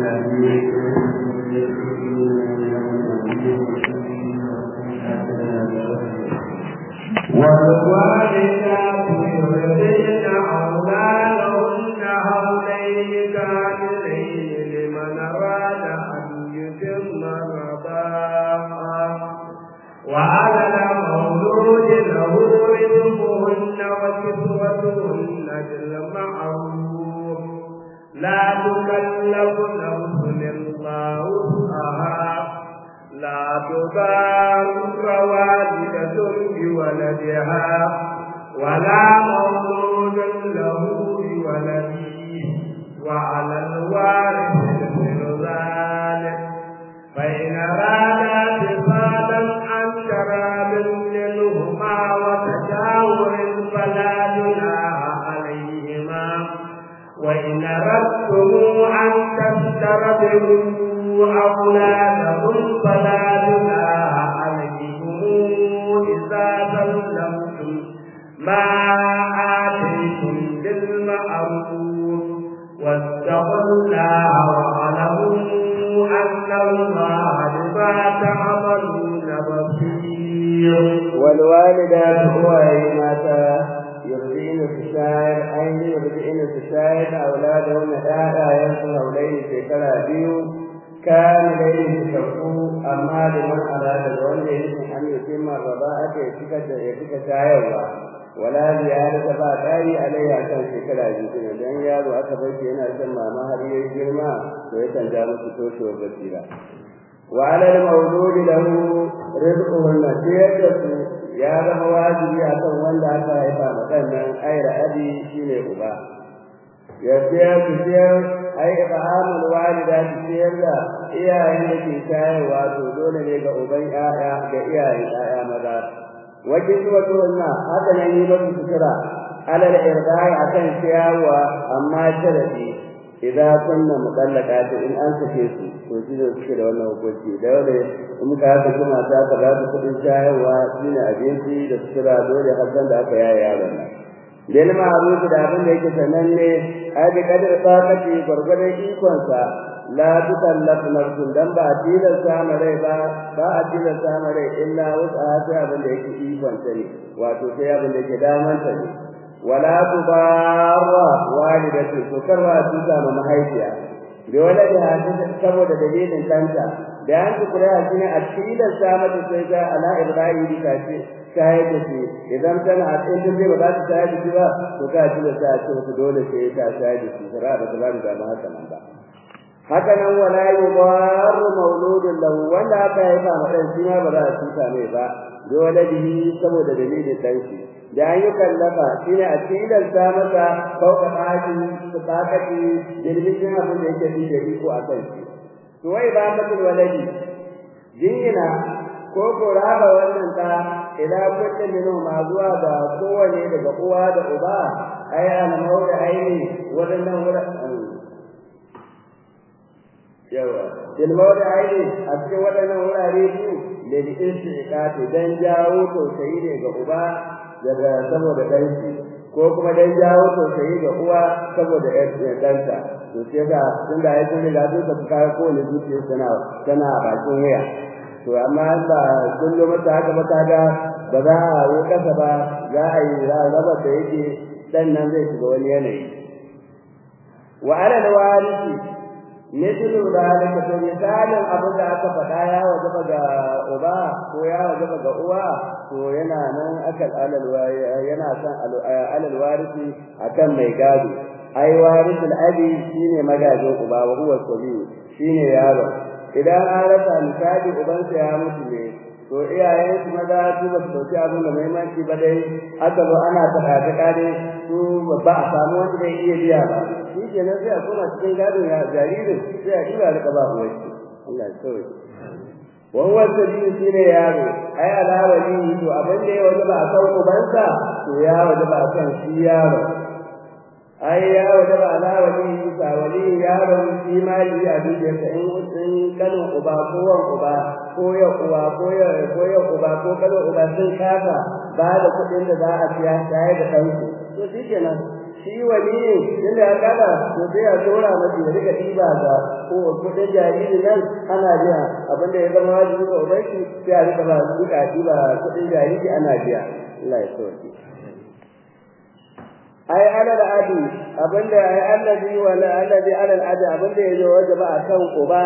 والوالدات يرضين أولادهن حولين كاملين لمن أراد أن يتم الرضاعة وعلى المولود له رزقهن وكسوتهن بالمعروف لا تكلف نفس إلا وسعها لا تضار والدة بولدها ولا مولود له بولده وعلى الوارث مثل ذلك فإن أرادا فصالا عن شراب منهما وتجاور فلا جناح عليهما وإن أردتم أن تسترضعوا أولادكم فلا جناح عليكم إذا سلمتم ما آتيتم بالمعروف واتقوا الله واعلموا أن الله بما تعملون بصير والوالدات هو ماتا يرضين الشاعر أين يرضين الشاعر أولادهن آية ينصر أولين في كلا بيو كان لين تشكو أما لمن أراد الولد يمكن أن يتم الرضاعة يتك شاعر ولا زيادة بعد عليه عشان في كلا بيو لأن يارو أكبر شيئا أسمى ما هذه الجرمى ويتنجام ستوش وبسيرا وعلى المولود له رزقهن سيادة ya zama wajibi a kan wanda aka haifa waɗannan aira abi shine uba ya siyar su siyar ai ibhamul walida su siyar da iyayen da ke shayarwa to dole ne ga uban 'ya'ya ga iyayen 'ya'ya maza wajen zuwa tuwanna haka nan yi masu sutura alal irda'i akan ciyarwa amma sharadi idan kunna mutallaka in an sake su to shi ne suke da wannan hukunci da wanda in ka haka kuma ta ka ba su kudin shayarwa shine abinci da sutura dole har da aka yaya yaron nan dan ma'ruf da abin da yake sananne ai da kadar tsakati gurgurdan ikon sa la tukallaf nafsun dan ba a tilasta ma rai ba ba a tilasta ma rai illa wasa ta abin da yake ikon sa ne wato sai abin da yake daman sa ne wala tubarra walidatu to karwa tuta ma mahaifiya da wala da saboda dalilin kanta da an kula shi ne a cikin sama da sai ga ala ibrahim da ce shayar da shi idan tana a cikin dai ba za ta shayar da shi ba to ka ci da ta ce ku dole sai ta shayar da shi fara da kula da ma haka nan ba haka nan wala yubar mauludun lahu wanda aka yi ba madan shi ma ba za a tuta mai ba dole bihi saboda dalilin dan shi da an yi kallafa shi ne a cikin sa masa kauka ɗaki su ɗakaki jirgin abin da yake fi da iko a kan shi to wai ba matul waladi jingina ko ko raba wannan ta ila kullum minhu ma zuwa ga kowane daga uwa da uba ai an mauda aini wadannan wurin yawa til mauda aini a cikin wadannan wurare su ne da istiqati dan jawo tausayi ne ga uba daga saboda ɗanki ko kuma dan jawo tausayi ga uwa saboda ɗanta to sai ga tun da ya tuni da duka su kawo kowane zuciya tana tana bakin wuya to amma ba kullum mata haka ba kaga ba za a yi kasa ba za a yi raba da yake dan nan zai shiga wani yanayi wa ala alwarisi mithlu zalika to misalin abin da aka faɗa ya wajaba ga uba ko ya wajaba ga uwa to yana nan akal alal yana san alal warisi akan mai gado ai warisul abi shine magajin uba wa huwa sabi shine yaro idan an rasa misali ubansa ya mutu ne to iyayen su maza su ba su dauki abin da muhimmanci ba dai aka zo ana taɗa ta kare su ba a samu wanda zai iya biya ba shi kenan sai a koma cikin gadon ya jaririn sai a tura rika ba uwar shi Allah ya sauke wa huwa sabiyu shine yaro ai alawali to abin da ya wajaba a kan ubansa to ya wajaba a kan shi yaro ai ya wajaba ala wali sa wali yaron imani a dukiyarsa in in kanin uba ko wan uba ko ya uba ko ya ko ya uba ko kanin uba sun kasa ba da kuɗin da za a siya tare da ɗansu to shi kenan shi wani ne inda ya kada to sai ya tura masa ya rika diba ga ko kudin jariri nan ana biya abinda ya zama wajibi ga ubanki sai a rika ba su duka diba kudin jariri ana biya Allah ya sauke ai ala da adi abinda ai allazi wala allazi ala al-adi abinda yazo wajaba akan uba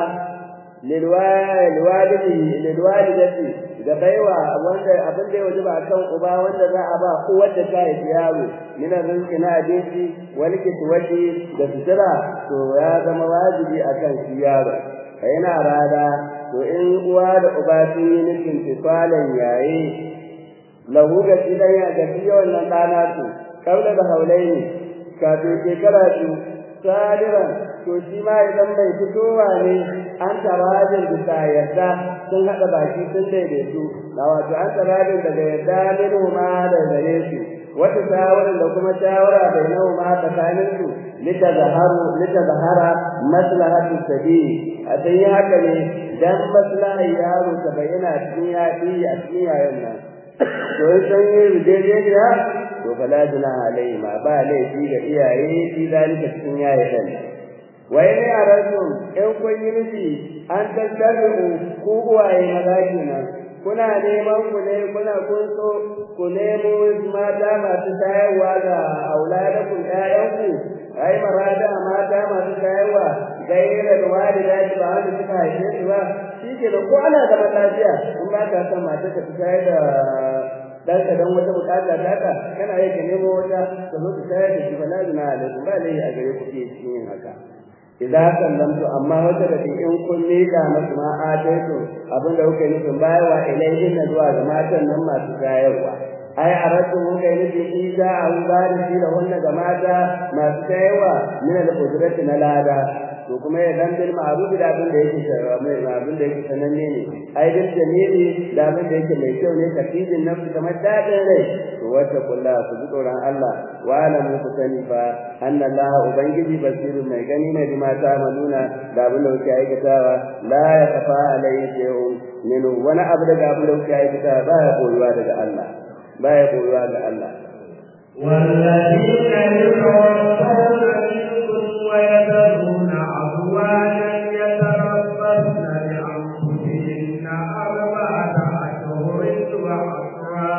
lilwalidi lilwalidati da baiwa wanda abin da ya wajaba akan uba wanda za a ba uwar da ta haifi yaro mina rizki na abinci wani kiswati da sutura to ya zama wajibi akan shi yaro ka yana rada to in uwa da uba sun yi nufin tifalan yayi lahu ga shi dan ya ga shi wannan ɗana su kaula da haulaini kafin shekara biyu sadiran to shi ma idan bai fitowa ne an tarajin bisa yarda sun haɗa baki sun daidaitu na wato an tarajin daga yarda minhu ma da gare su wata shawara da kuma shawara bai nawa ma tsakanin su lita zaharu lita zahara maslahatu sabi a sai haka ne dan maslahar yaro ta bayyana cikin yaɗi a cikin yayan nan to in san yi rijejeniya to fala junaha alaihi ma ba laifi ga iyaye fi zalika cikin yayan wai ne a rasu in kun yi nufi an tattabi'u ku uwaye maza kenan kuna neman ku ne kuna kun so ku nemo mata masu tayarwa ga auladakum ƴaƴanku ai marada mata masu tayarwa gaira da walida ba wanda suka haife su ba shi ke da ko ana zaman lafiya in ba ka san mata ka tayar da dan ka dan wata bukata ta ka kana yi ka nemo wata ka zo ka tayar da shi ba lazina alaikum ba lai a gare ku ke cikin haka idza sallamtu amma wata da in kun mika masu ma ataitu abinda kuka yi nufin bayarwa ilaihin na zuwa ga matan nan masu tayarwa ai a rasu mun kai nufin isa an bada shi da wannan ga mata masu tayarwa min al-qudrati na lada to kuma ya dan bil ma'ruf da abin da yake mai abin da yake sananne ne ai bil jamili da abin da yake mai kyau ne kafidin nafsi kamar dadin rai to wata kulla ku ji tsoron Allah wa alamu ku sani fa anna Allah ubangiji basiru mai gani ne bi mata manuna da abin da kuke aikatawa la ya kafa alayhi shay'un min wani abu daga abin da kuke aikatawa ba ya koyuwa daga Allah ba ya koyuwa ga Allah والذين يتوفون منكم ويذرون أزواجا يتربصن بأنفسهن أربعة أشهر وعشرا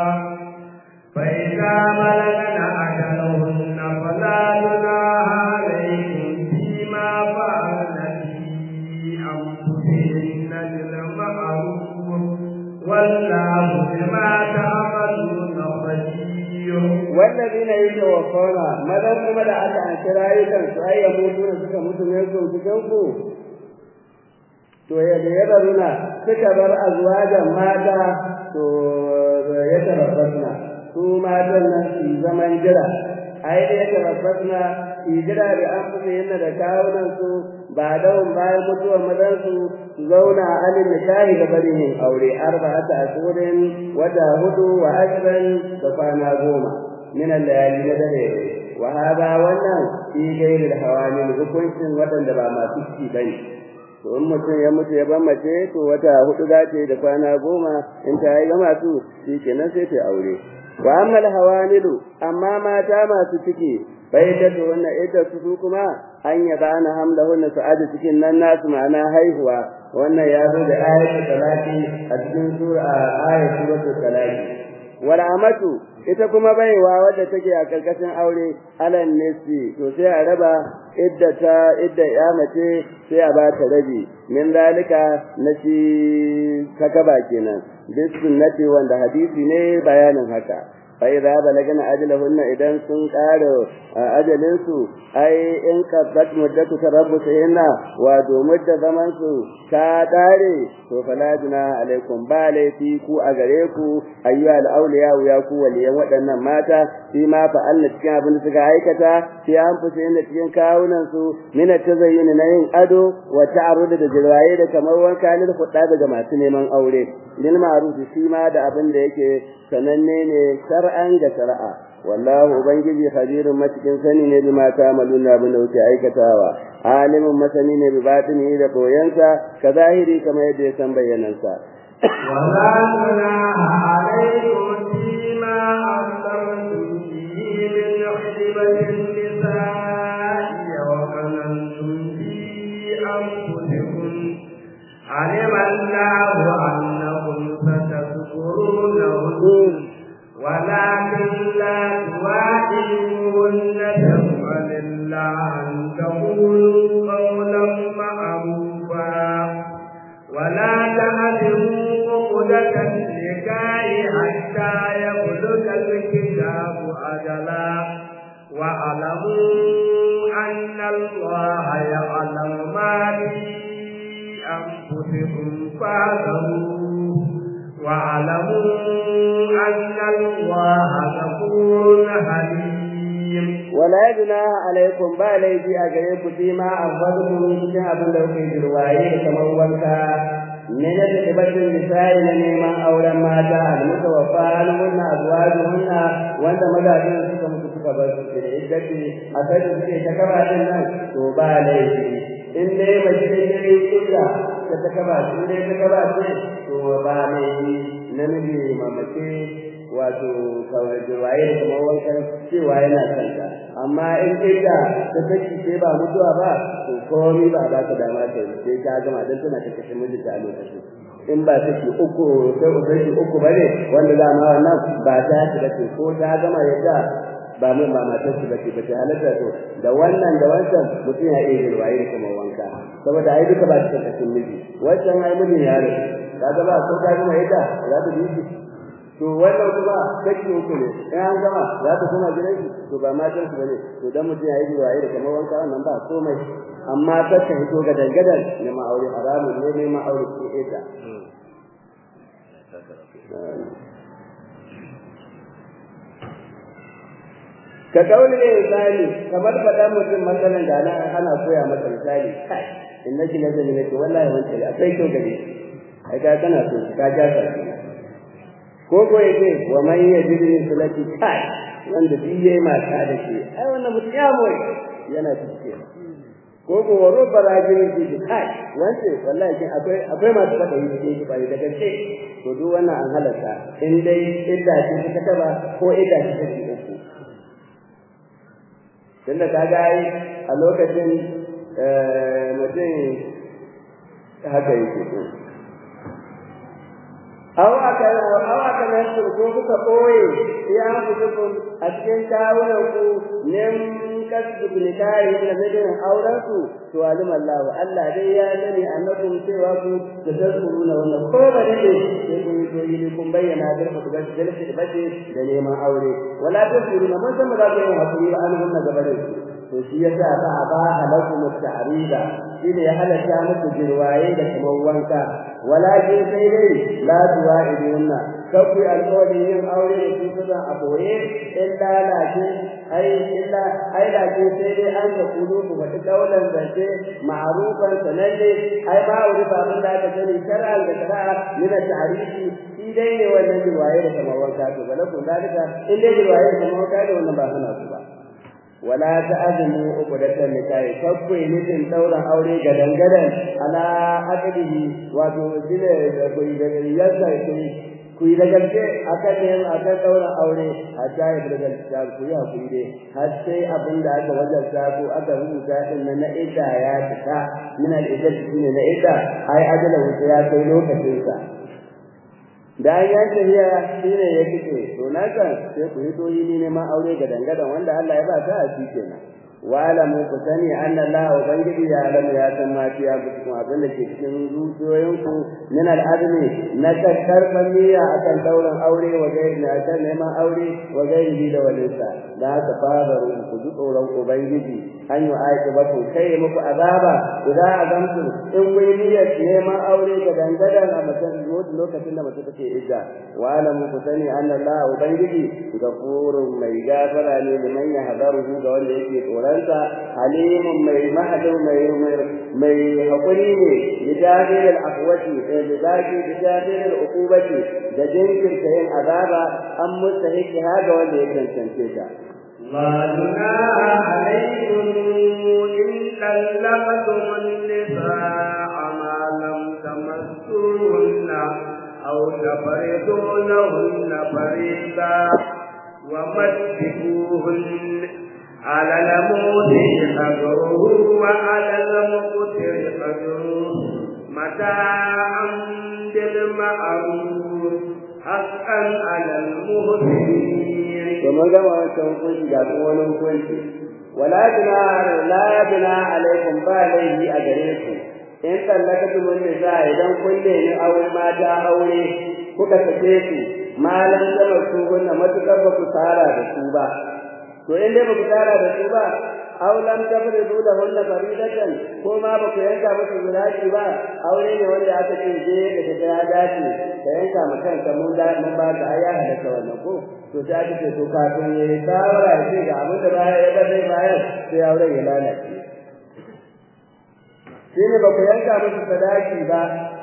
فإذا بلغن أجلهن فلا جناح عليكم فيما فعلن في أنفسهن بالمعروف والله بما تعملون خبير والذين يتوفون ماذا كما da aka anshi rayukan su ai ya mutu da suka mutu ne su cikin ku to ya da yabaruna suka bar azwajan mata to ya tarabbasna su matan nan su zaman jira ai da ya tarabbasna su jira da an fusa yana da kawunan su ba dawon bayan mutuwar mazan su su zauna a alin nikahi da barin yin aure arba'ata ashurin wata hudu wa ashran da kwana goma min al-layali na dare wa hada wannan fi gairil hawamil hukuncin waɗanda ba masu ciki bane to in mutum ya mutu ya ban mace to wata hudu za ta yi da kwana goma in ta yi gama su shi kenan sai ta aure wa amma hawamilu amma mata masu ciki bai da to wannan ita su kuma an yaba ana hamlahunna su aje cikin nan nasu ma'ana haihuwa wannan ya zo da ayatul talaqi a cikin sura ayatul talaqi wal amatu ita kuma baiwa wadda take a karkashin aure alan nisi to sai a raba idda ta idda ya mace sai a bata rabi min zalika na shi takaba kenan bis sunnati wanda hadisi ne bayanin haka fa idza balagana ajalahunna idan sun ƙara ajalin su ai in qaddat muddatu tarabbusihinna wa do mudda zaman su ta dare to fala juna alaikum ba laifi ku a gare ku ayyuha al-awliya ya ku waliyan waɗannan mata fi ma fa'alna cikin abin da suka aikata fi an fusa inda cikin kawunan su min tazayyun na yin ado wa ta'arud da jirwaye da kamar wanka ne da fudda daga masu neman aure bil ma'ruf shi ma da abin da yake sananne ne shar'an ga shar'a wallahu ubangiji khabirun matikin sani ne bi mata maluna abin da kuke aikatawa alimin masani ne bi batini da koyansa ka zahiri kamar yadda ya san bayyanansa ولا جناح عليكم فيما أخطرتم به من خطبة النساء وظننتم في أنفسكم علم الله أنكم ستذكرونهن ولكن لا تواعدوهن تفعل الله أن تقولوا قولا معروفا ولا تعزموا عقدة النكاح حتى يبلغ الكتاب أجلا واعلموا أن الله يعلم ما في أنفسكم فاعلموا واعلموا أن الله غفور حليم wala junaha alaikum ba laifi a gare ku fi ma afadkum cikin abin da kuke jirwaye kamar wanka ne na tabatin misali na neman auren mata almutawaffa almunna azwajuhunna wanda mazajin suka mutu suka bar su da iddati a kai da suke ta kaba din nan to ba laifi in dai mace ne illa ta ta kaba su dai ta kaba ce to ba laifi namiji mamace wato kawai jirwaye da kamar wankan cewa yana kanta amma in kai da ta saki sai ba mutuwa ba to komai ba ba ta dama ta sai ta gama dan tana ta kashe mijinta a lokacin in ba take uku sai uku uku bane wanda za ma wannan ba ta ta ce ko ta gama yadda ba mun ba matar su bace bace halatta to da wannan da wancan mutum ya iya jirwaye kamar wanka saboda ai duka ba ta kashe miji wancan ai mijin ya rasu kaga ba ko ta gama yadda za ta bi to wannan kuma kashi uku ne in an gama za ta koma gidan shi to ba matan su bane to dan mutum yayi jiwaye da kamar wanka wannan ba komai amma ta ta hito ga dangadan ne ma aure haramun ne ne ma aure ke ita ka kauli ne misali kamar faɗa mutum matsalan da ana ana koya masa misali kai innaki lazali ne to wallahi wancan akwai kyau gare ai ka kana so ka ja ka ko ko yake wa man yajri sulati kai wanda duk yayi mata da shi ai wannan mutum ya moy yana cikin ko ko waro barajin shi kai wanda wallahi kin akwai akwai masu fada yi cikin bai da gaske to duk wannan an halaka in dai idda ce ta taba ko idda ce ta uku tunda kaga ai a lokacin mutum haka yake aw aka aw aka nan ko kuka boye ya mutukum a cikin tawunan ku nem kasbu nikahi da midin auren ku to alim Allah Allah dai ya sani annakum cewa ku da tazkuruna wannan ko ba ne sai kun yi yi kun bayyana da ku ga dalili da bace da neman aure wala tazkuruna mun san ba za ku yi hakuri ba an hunna gabarin to shi yasa ba a ba halakum at-ta'rida shi ne ya halatta muku jirwaye da kuma wanka walakin sai dai la tuwa'idunna kafi alƙawarin yin aure da su suna a boye illa lakin ai illa ai lakin sai dai an ka kudu ku faɗi kaulan zance ma'arufan sananne ai ba wuri ba mun da aka sani shar'an da shari'a min at-ta'rifi shi dai ne wannan jirwaye da kuma wanka to balakun dalika in dai jirwaye da kuma wanka ne wannan ba suna su ba wala ta'zimu uqdatan nikahi fakku nufin dauran aure ga dangadan ala aqdihi wato dile da kuyi da yasa kuyi kuyi da gaske akan ne akan dauran aure hatta ya daga da kuyi hakuri dai har sai abin da aka wajarta ko aka rubuta din nan na idda ya fita min al-idda ne na idda ai ajala wuce ya kai lokacin sa da ya tafiya shine ya kike to na kan sai ku hito yi ne ma aure ga dangadan wanda Allah ya ba ta a shi kenan wa alamu ku sani anna Allah ubangiji ya alamu ya san ma fiya ku cikin abin da ke cikin zuciyoyin ku min al'adami na kakkar niyya akan dauran aure wa gairi na kan neman aure wa gairi da walinsa da haka fabaru ku ji tsoron ubangiji an yi aiki ba ku kai muku azaba idan azamtu in kun niyyar neman aure ga dangadan a mutum lokacin da mutum take idda wa alamu ku sani anna Allah ubangiji gafurun mai gafara ne liman ya hadaru ga wanda yake tsoronsa halimun mai mahadu mai mai hakuri ne bijadil al-aqwati da bidaki bijadil al-uqubati da jinkirta yin azaba an mustahiki haga wanda ya cancance ta ما جناح عليكم إن طلقتم النساء ما لم تمسوهن أو تفرضوا لهن فريضا ومسكوهن على الموسع قدره وعلى المقتر قدره متاعا بالمعروف حقا على المحسنين ومن gama wancan hukunci ga kuma wani hukunci wala bina la bina alaikum ba laifi a gare ku in tallaka mun nisa idan kun ne aure mata aure kuka sake su malan sama su gunna matukar ba ku tsara da su ba to in dai ba ku tsara da su ba aw lam tafridu lahunna faridatan ko ma ba ku yanka musu zuraki ba aure ne wanda aka ce je da ta ya dace ka yanka ma kanka mun da mun ba ka aya da wannan ko to sai aka ce to kafin yayi shawara ya ce ga abin da baya ya bada bayar sai aure ya lalace shi ne ba ku yanka musu sadaki ba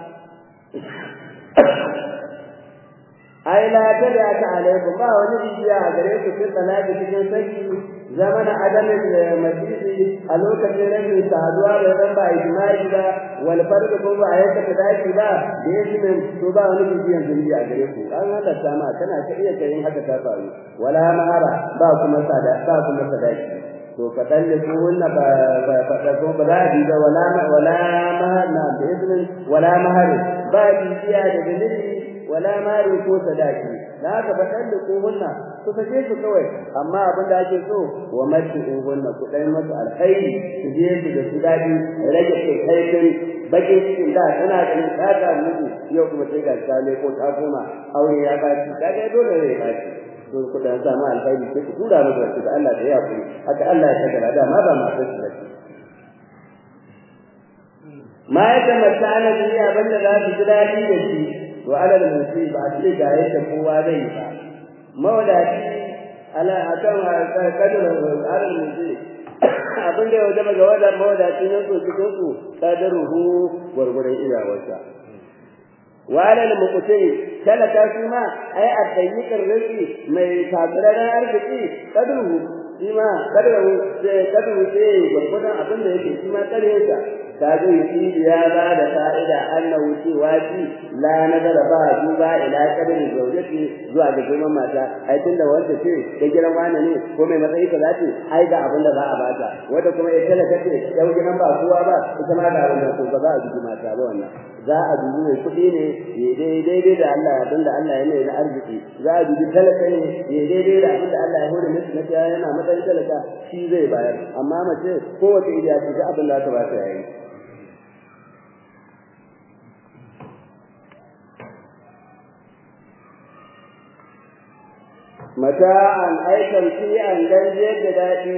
ai la tada ta alaikum ba wani bibiya a gare ku cikin talaki cikin saki zamana adamin da majisi a lokacin rashin saduwa da dan ba ijma'i ba wal farq ko ba ayyuka sadaki ba da yake min to ba wani bibiyan zunubi a gare ku an hada sama kana ta iya kai haka ta faru wala mahara ba kuma sada ba kuma sadaki to ka dalle ku wannan ba ba ba ko ba za a ba wala wala mahar na da izinin wala mahar ba bibiya da dalili wala mari ko sadaki da haka ba dan da ko hunna ku sake su kawai amma abin da ake so wa mati hunna ku dai masa alkhairi su je su da su dadi rage kai kai kai bakin cikin da tana da tsaka muku yau kuma sai ga sale ko ta goma aure ya ba ki kaga dole ne ba ki to ku da sa ma alkhairi sai ku tura musu da Allah da ya ku haka Allah ya saka da ma ba ma sai su ma ya tamatta ana duniya banda za su ji dadi da shi wa ala al-musi ba ce ga yadda kowa zai yi ba mawadaci ala akan kadar ala al-musi abin da ya wajaba ga wadar mawadaci ne so cikin su kadaruhu gurgurin iyawarsa wa ala al-muqti talaka shi ma ai addayyikar rizqi mai tabbararan arziki kadaruhu shi ma kadaruhu sai kadaruhu sai gurgurin abin da yake shi ma kareyarsa kaga yi ya ba da fa'ida annahu cewa shi la nazara ba duba ila kadari zaujati zuwa ga girman mata ai tunda wanda ce da gidan wani ne ko mai matsayi kaza ce ai ga abin da za a bata wanda kuma ya talaka ce yau gidan ba kowa ba ita ma ga abin da ko ba za a dubi mata ba wannan za a dubi mai kuɗi ne ya daidai da Allah abin da Allah ya mai na arziki za a dubi talaka ne ya daidai da abin da Allah ya hore masa na yana matsayin talaka shi zai bayar amma mace kowace iriya ce ga abin da ta ba ta yayi mata'an aikan fi an ganje da daɗi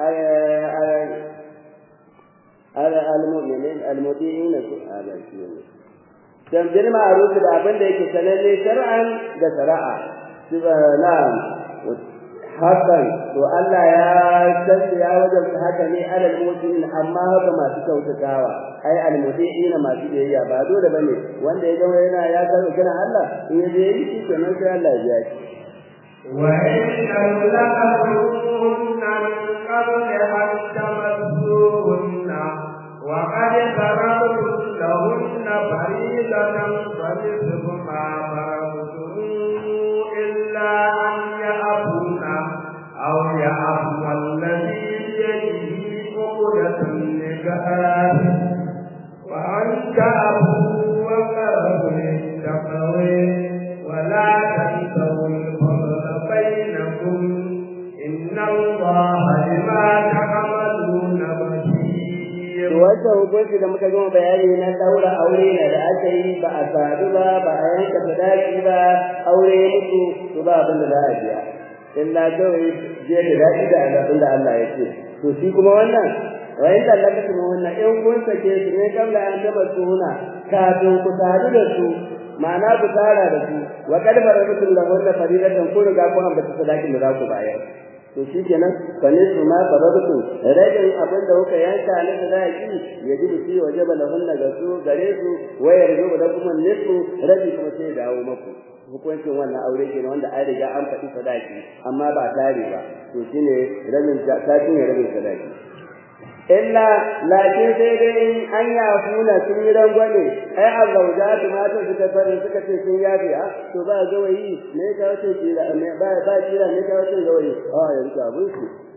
al-mu'minin al-mudi'in ala shi dan bil ma'ruf da abin da yake sananne shar'an da shari'a na'am hakan to Allah ya san ya wajen haka ne alal mu'minin amma haka masu kyautatawa ai al-mudi'in masu biyayya ba dole bane wanda ya ga yana ya karɓi kiran Allah in ya je yi shi kenan sai Allah ya biya shi وإن طلقتموهن من قبل أن تمسوهن وقد فرضتم لهن فريضة فنصف ما فرضتم إلا أن يعفون أو يعفو الذي بيده عقدة النكاح وأن تعفوا وقربوا للتقوى ولا تنسوا الفضل بينكم إن الله بما تعملون بصير wata hukunci da muka gama bayani na daura aure ne da aka yi ba a sadu ba ba a yanka sadaki ba aure ya mutu to ba abin da za a biya illa kawai je da daɗi da abin da Allah ya ce to shi kuma wannan wayin da Allah kuma wannan in kun sake su ne kabla an taba suna kafin ku sadu da su ma'ana ku tara da su wa kad barabatul lahunna faridatan kun riga kun ambata sadakin da za ku bayar to shi kenan fane su ma faradu rajin abin da kuka yanka na sadaki ya ji bisi wajaba lahunna ga su gare su wayar zuba da kuma nisu rabi kuma sai dawo maku hukuncin wannan aure kenan wanda an riga an faɗi sadaki amma ba tare ba to shine rabin sakin ya rabin sadaki illa lakin sai dai in an yafuna sun yi rangwame ai azzaujatu matan suka fara suka ce sun yafe a to ba gawayi ne ka wace kila ne ba ba kila ne ka wace gawayi a yanzu abun su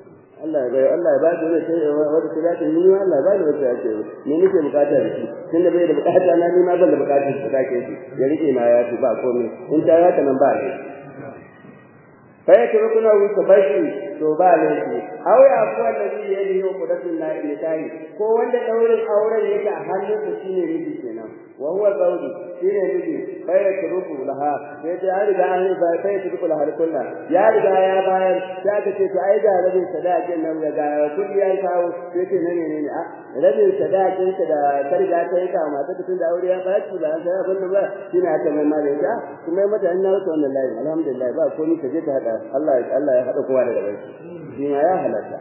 Allah ya Allah ya ba shi wata wata sadaka ni ma Allah ya ba shi wata yake ni nake bukata da shi tunda bai da bukata na ni ma ban da bukatar sadaka shi ya rike ma ya fi ba komai in ta haka nan ba ne fa yake rukuna wuce bashi to ba laifi aw ya ku allazi yadi hu qudatun la ilahi ko wanda daurin auren yake a hannunsa shine miji kenan wa huwa zawji shine miji fa yake ruku laha sai da ya riga an ba sai ya ruku laha kullu ya riga ya bayar sai ka ce to ai ga rabin sadakin nan ya ga kudi ya kawo sai ce ne ne ne a rabin sadakin ka da ka riga ka yi ka mata tun da aure ya ba ki ba sai abin da ba shine aka mai mare ta kuma mata an nawo wannan layi alhamdulillah ba komai ka je ka hada Allah Allah ya hada kowa da rabai shi ma ya halatta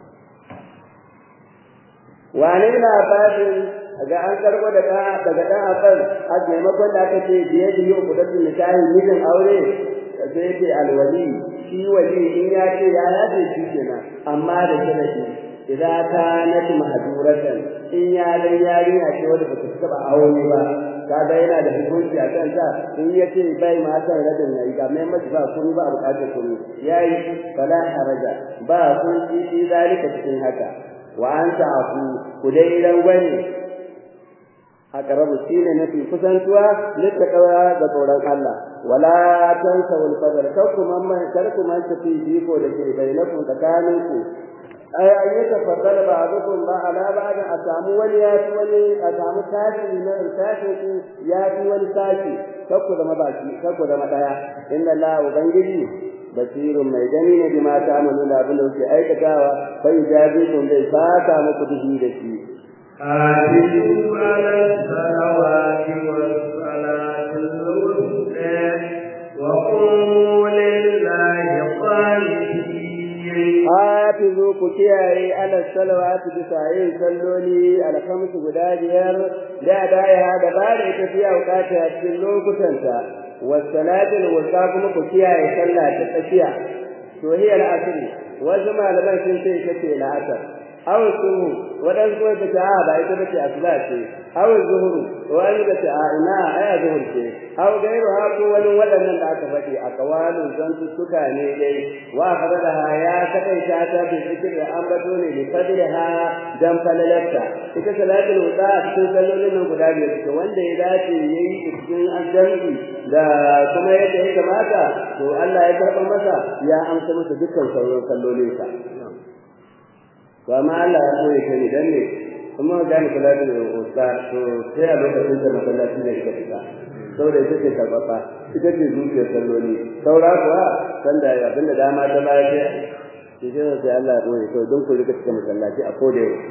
wani na fadin ga an karbo daga daga dan afal a maimakon da aka ce biye da yau kudatun nikahi mijin aure sai ce alwali shi wali in ya ce ya yaje shi kenan amma da sharadi idan ta nati mahduratan in ya dan yarinya ce wanda ba ta taba aure ba kaga yana da hukunci a kan sa in ya ce bai ma san radin nayi ga mai mace ba kuma ba bukatar kuma yayi fala haraja ba kun ci zalika cikin haka wa anta afu kudai dan wani aqrabu shine nafi kusantuwa littaqwa da tsoron Allah wala tansaw al-fadl kakum man karkum man tafi biko da ke bainakum tsakaninku ay ayyata fadal ba'dukum ba ala ba'd asamu wani ya fi wani asamu tashi na tashi ku ya fi wani tashi kakku da mabaki kakku da madaya inna la ubangiji basirun mai gani ne bima ta'maluna abin da kuke aikatawa fa yajabikum bai saka muku dihi da shi حافظوا على الصلوات والصلاة الوسطى وقوموا لله قانتين hafizu ku kiyaye ala salawati bisa yin salloli alhamsu guda biyar da daya da ba da ita fiya bukata a cikin lokutanta wasalatul wusta kuma ku kiyaye sallah ta tsakiya to hiya al-asr wasu malaman sun ce ita ce la'asar aw suhu wadan kuma ta ce ba ita bace asla ce aw zuhuru wani da ce a ina aya zuhur ce aw gairu ha ko wani wadannan da aka faɗi a kawalin zantu suka ne dai wa fadalaha ya kadai ta ta bi zikir da ambato ne li fadlaha dan falalatta ita salatul wuda a cikin sallolin nan guda biyar to wanda ya dace yayi cikin azzanbi da kuma yadda ya kamata to Allah ya karɓa masa ya amsa masa dukkan sauran sallolinsa to amma Allah ya koyi kai dan ne kuma ga ni kula da usta to sai a lokacin da masallaci ne ka fita saboda ita ce karbata ita ce zuciyar salloli saura kuwa san da abin da dama ta baya ce shi ce sai Allah ya koyi to don ku rika cikin masallaci a koda yau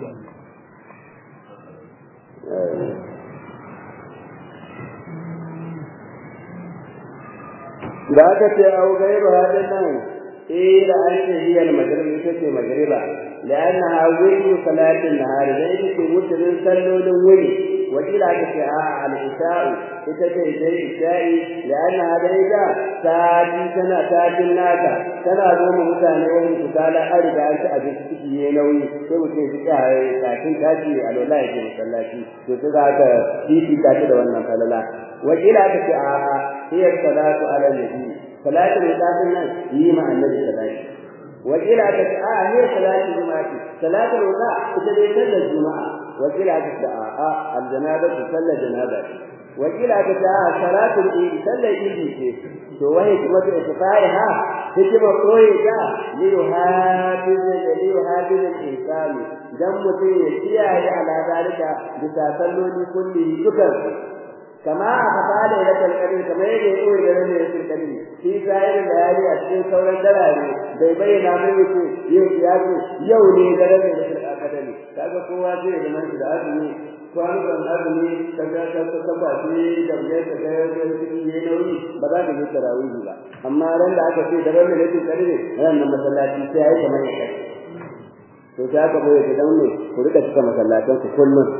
da aka ce au gairu hadin nan eh da an ce hiya al-maghrib ita ce magriba لأنها وجه صلاة النهار ذلك في مسلم صلوا للولي وإلى كفاء العشاء إتكي زي العشاء لأن هذا العشاء تاتي سنة تاتي الناس سنة دوم متانة وهم تسالة أرد أن تأجل تكي ينوي سوى كي سكاها تاتي تاتي على الله يجب مسلاتي وتسعى تيتي تاتي دوانا فللا وإلى كفاء هي الصلاة على النبي صلاة العشاء هي مع النبي صلاة وكيل آه هي صلاة الجمعة صلاة الوضاء تدري صلى الجمعة وكيل آه الجنابة تصلى جنابة وكيل آه صلاة العيد صلى العيد وهي كما اتفاعها هكما قويتا ليحافظ ليحافظ الإنسان دم يسيا على ذلك بتسلل كله شكر كما أخطأ ليلة القدر كما يقول ليلة القدر في سائر الليالي أشياء سورة دلالي bai bayyana mai yace yau ya ce yau ne daren da yake akadami kaga kowa zai da nan da azumi kwanukan azumi kaga ka ka ka ba shi da ya ka ga yau cikin ne nauyi ba za ka yi tarawih ba amma ran da aka ce daren da yake kare ran nan masallaci sai ai kamar ya kai to sai aka bayar da daune ku rika cika masallatan ku kullum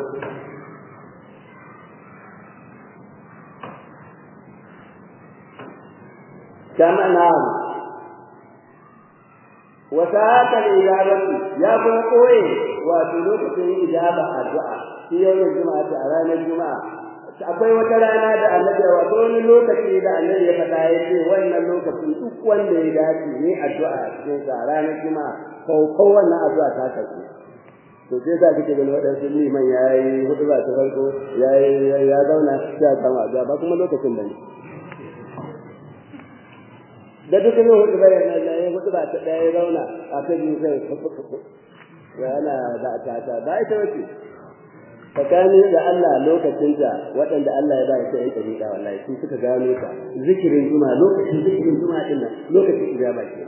kama na'am وساعات الإجابة يا كون قوي وتلوك في إجابة الدعاء في يوم الجمعة على الجمعة akwai wata rana da annabi wato wani lokaci da annabi ya faɗa ya ce wannan lokacin duk wanda ya dace ne addu'a a cikin sa ranar juma'a ko wannan addu'a ta karɓi to sai za kake ganin waɗansu liman ya yi hudu ba ta farko ya ya zauna ya kama addu'a ba kuma lokacin bane da duk ne hudu bayan nan ya yi hudu ba ta ɗaya ya zauna a ta biyu sai yana da ta ta ba ita wace tsakanin da Allah lokacin da waɗanda Allah ya ba ya sai ya ɗariƙa wallahi su suka gano ta zikirin juma lokacin zikirin juma din nan lokacin ijaba ke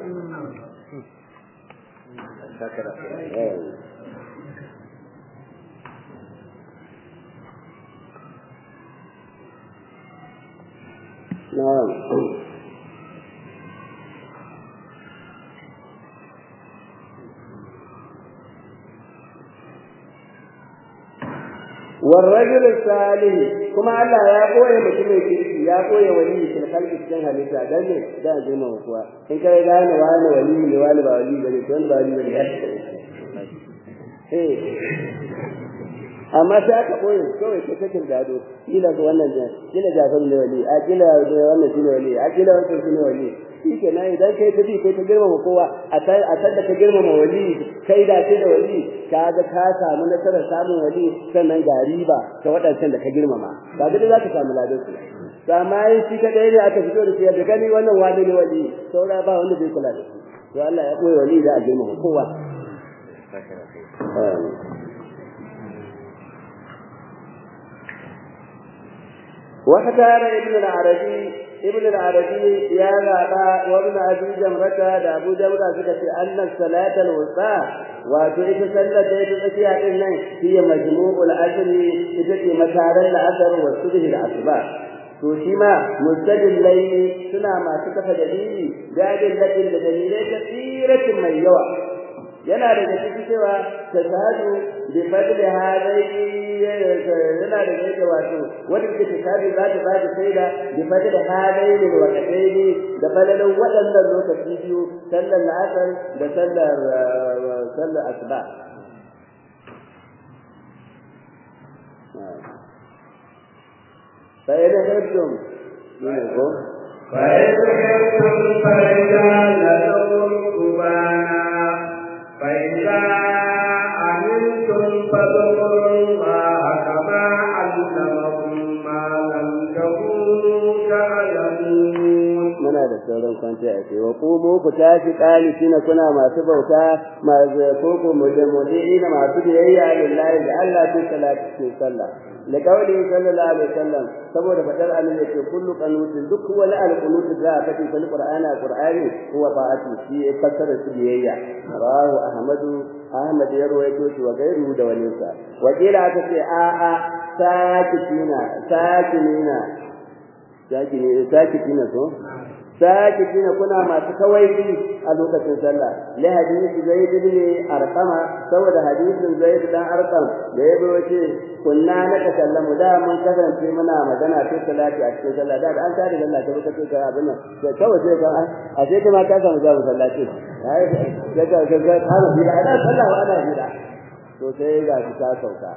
Na'am. والرجل الصالح كما الله يا قوي mutumin kirki ya koye wali fil khalqi cikin halitta dan ne da girma kuwa in kai gane wani wali ne wani ba wali bane to ba wali bane eh amma sai aka koye kawai ta cikin gado kila ga wannan ne kila jafar ne wali a kila wannan shine wali a kila wannan shine wali shi ke nan idan kai ta bi kai ta girmama kowa a san da ka girmama wali kai da ce da wali ka ga ka samu nasarar samun wali sannan ga riba ta waɗancan da ka girmama ba ga za ka samu ladan su amma yin shi kadai ne aka fito da shi da gani wannan wani ne wali saura ba wanda bai kula da shi to Allah ya koyi wali da a girmama kowa واختار ابن العربي ابن العربي يا غابا وابن ابي جمرة دا ابو جمرة سكت ان الصلاة الوسطى وتعيش صلاة ديت الاشياء إنه هي مجموع العشر تجد مسار العصر والصبح العصباء to shi ma mustajil layli suna masu kafa dalili gadin ladin da dalilai ta tsiratin mai yawa yana daga cikin cewa tashhadu bi fadli hadai yana daga yake wato wanda ke tashhadu za ta ba da shaida bi fadli hadai ne wa kadaini da falalan waɗannan lokaci biyu sallar asar da sallar sallar asuba فإذا خفتم منكم فإذا خفتم فرجالا ركبانا فإذا أمنتم فاذكروا الله كما علمكم ما لم تكونوا تعلمون muna da sauran kwanci a ce wa kumu ku tashi kalitina kuna masu bauta masu koko mujammu'ina masu biyayya lillahi da Allah fi salati fi sallah da kauli sallallahu alaihi wasallam saboda fadar annabi ce kullu qanutin duk wani alqunut da aka ce fil qur'ani qur'ani huwa ta'ati shi fassara su biyayya rawahu ahmadu ahmad ya rawaito shi wa gairu da wani sa wakila aka ce a a sakitina sakinina sakini sakitina so sakitina kuna masu kawaici a lokacin sallah li hadisi zaid ibn arqama saboda hadisin zaid dan arqam da ya ce kunna na takallamu da mun kasance muna magana ta salati a cikin sallah da an tare da Allah ta kace ka abin nan sai kawai sai ka a sai kuma ka samu jabu sallati ai ga ga ga kana bi da ana sallah wa ana bi da to sai ga ta sauka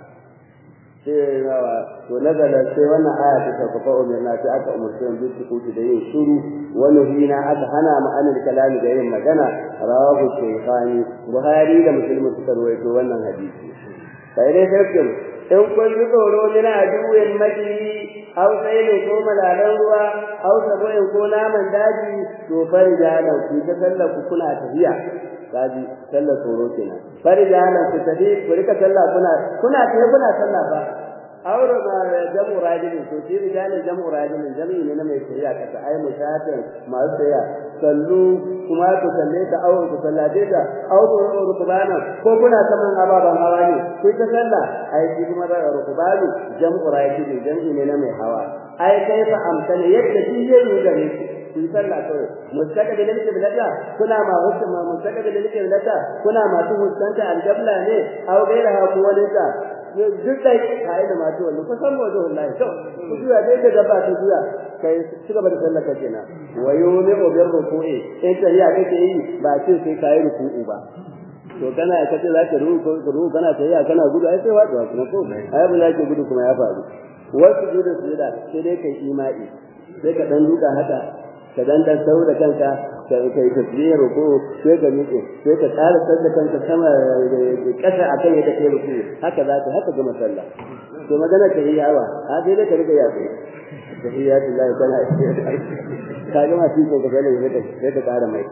sai nawa to nazala sai wannan aya ta sauka fa umirna sai aka umurce mu bi kuti da yin shiru wani hina aka hana mu anil kalami da yin magana rawahu shaykhani buhari da muslim suka rawaito wannan hadisi sai dai sai in kun ji tsoro mina aduwin maki aw sai ne ko malalan ruwa aw saboin ko naman daji to farja da ku ta sallar ku kuna tafiya kaji sallar tsoro kenan farja da ku tafi ku rika sallah kuna kuna tafi kuna sallah ba aure ma jamu rajulin to shi rijalin jamu rajulin jami'i ne na mai shari'a kasa ai mushatin masu tsaya sallu kuma ku salle ta aure ku sallace ta aure ku rukubana ko kuna saman ababan hawa ne ku ta sallah ai shi kuma da rukubani jamu rajulin jami'i ne na mai hawa ai kai fa amsala yadda shi yayi da ne ku sallah kawai mustaqbil lil qiblata kuna ma wasu ma mustaqbil lil qiblata kuna masu huskanta aljabla ne aw gairaha ko wani ta duk dai kai da masu wannan ko san wato wallahi to ku juya dai da gaba ta juya kai ci gaba da sallar ka kenan wa yumi bir ruku'i in ta ya kake yi ba ce sai kai ruku'u ba to kana ka ce zaka ruku ruku kana tafiya kana gudu ai sai wato kuma ko ai ba zaka gudu kuma ya faru wasu gudu su da sai dai kai imani sai ka dan duka haka ka dan dan sau da kanka kai kai tasbihar ruku sai ka miƙe sai ka ƙara sanda kanka sama ƙasa akan yadda kai ruku haka za ka haka gama sallah to magana ta yi yawa a dai da ka riga ya kai tahiyatu lillahi kana ka ga ma shi ko ka gane sai ka sai ka ƙara mai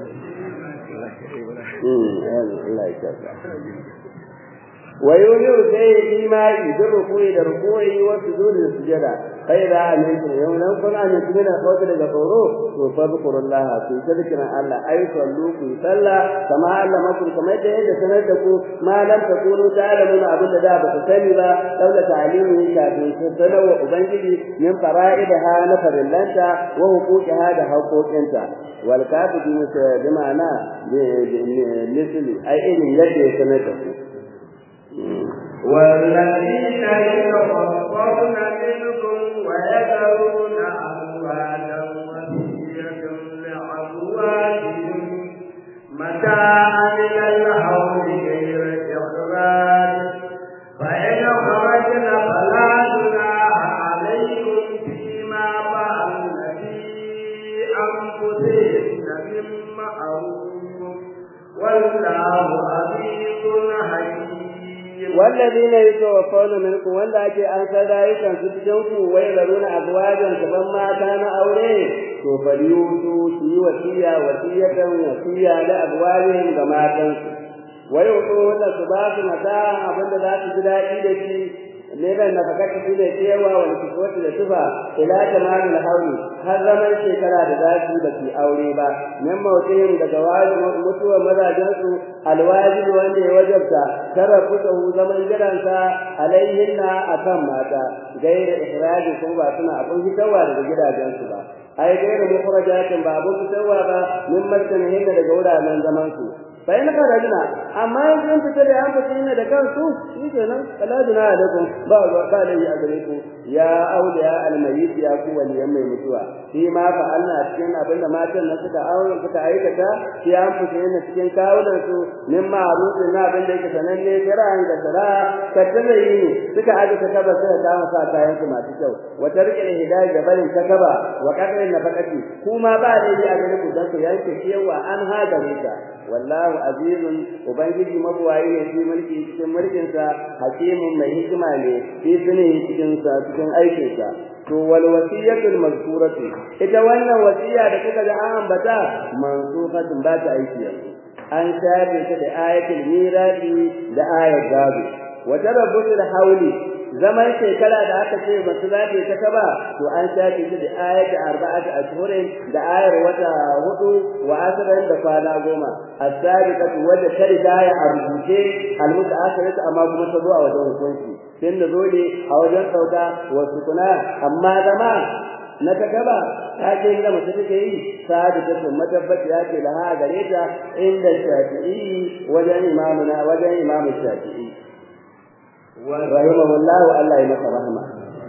Allah ya tsaka ويولي سي إيمائي بالركوع لركوع والسجود للسجدة فإذا أمنتم يوم ننقل أن يتمنى قوة لغفوره فاذكروا الله في تذكر الله أي صلوا في صلى كما علمكم كما يتهد سندكم ما لم تكونوا تعلمون أبدا ذا بتسلبا لولا تعليمه كافي سنة وأبنجلي من فرائدها نفر اللنتا وحقوقها ده حقوق انت والكافي بمعنى مثل أي إن يدي سندكم والذين يتوفون منكم ويذرون أزواجا وصية لأزواجهم متاعا إلى الحول غير إخراج فإن خرجن فلا جناح عليكم فيما فعلن في أنفسهن من معروف والله عزيز حكيم والذين يتوفون منكم wanda ake an san rayukan su cikin ku wai laruna azwajan kaman mata na aure to falyutu su yi wasiya wasiyatan wasiya da azwajin ga matan su wai wato wanda su ba su mata abinda za su ji daɗi da shi ne ban na fakata shi da cewa wani kiswatu da tufa ila tamamin hauri har zaman shekara da za su da su aure ba min mawutin daga wajin mutuwar mazajen su alwajibi wanda ya wajabta tara kusahu zaman jiransa alaihinna akan mata gaira ikhraji kuma ba suna abin hitarwa daga gidajensu ba ai gaira mukhrajatin ba abin hitarwa ba min martanihinna daga wuraren zaman su bai na karajina amma yanzu in fita da an fita ne da kansu shi kenan kala jina alaikum ba ba da yi a gare ku ya auliya almayyit ya ku waliyan mai mutuwa shi ma fa Allah cikin abin da matan nan suka aure suka aikata shi an fita ne cikin kawunan su min ma'ruf na abin da yake sananne kiran da sara kattana yi suka aje ta kaba suka kama sa kayan su masu kyau wata rike hidayah da barin ta kaba wa kadrin nafaqati kuma ba da yi a gare ku dan ku yanke ciyawa an hagare ta wallahu azizun ubangiji mabuwayi ne shi mulki cikin mulkin sa hakimun mai hikima ne shi sune cikin sa cikin aikin sa to wal wasiyatul mazkuratu ita wannan wasiya da kuka ga an ambata mansufatun ba ta aiki yanzu an shafe ta da ayatul mirasi da ayat gado wa tarabbutul hawli zaman shekara da aka ce masu zaɓe ta kaba to an shafe shi da ayat arba'at ashhurin da ayar wata hudu wa asran da kwana goma as-sabiqatu wadda ta riga ya arbuce al-mutaakhiratu amma kuma ta zo a wajen hukunci tun da dole a wajen sauka wasu kuna amma zama na ta gaba ta ce inda mace take yi sa'adu ta sun matabbaci ya ce laha gare ta inda shafi'i wajen imamuna wajen imamu shafi'i rahimahullahu Allah ya masa rahama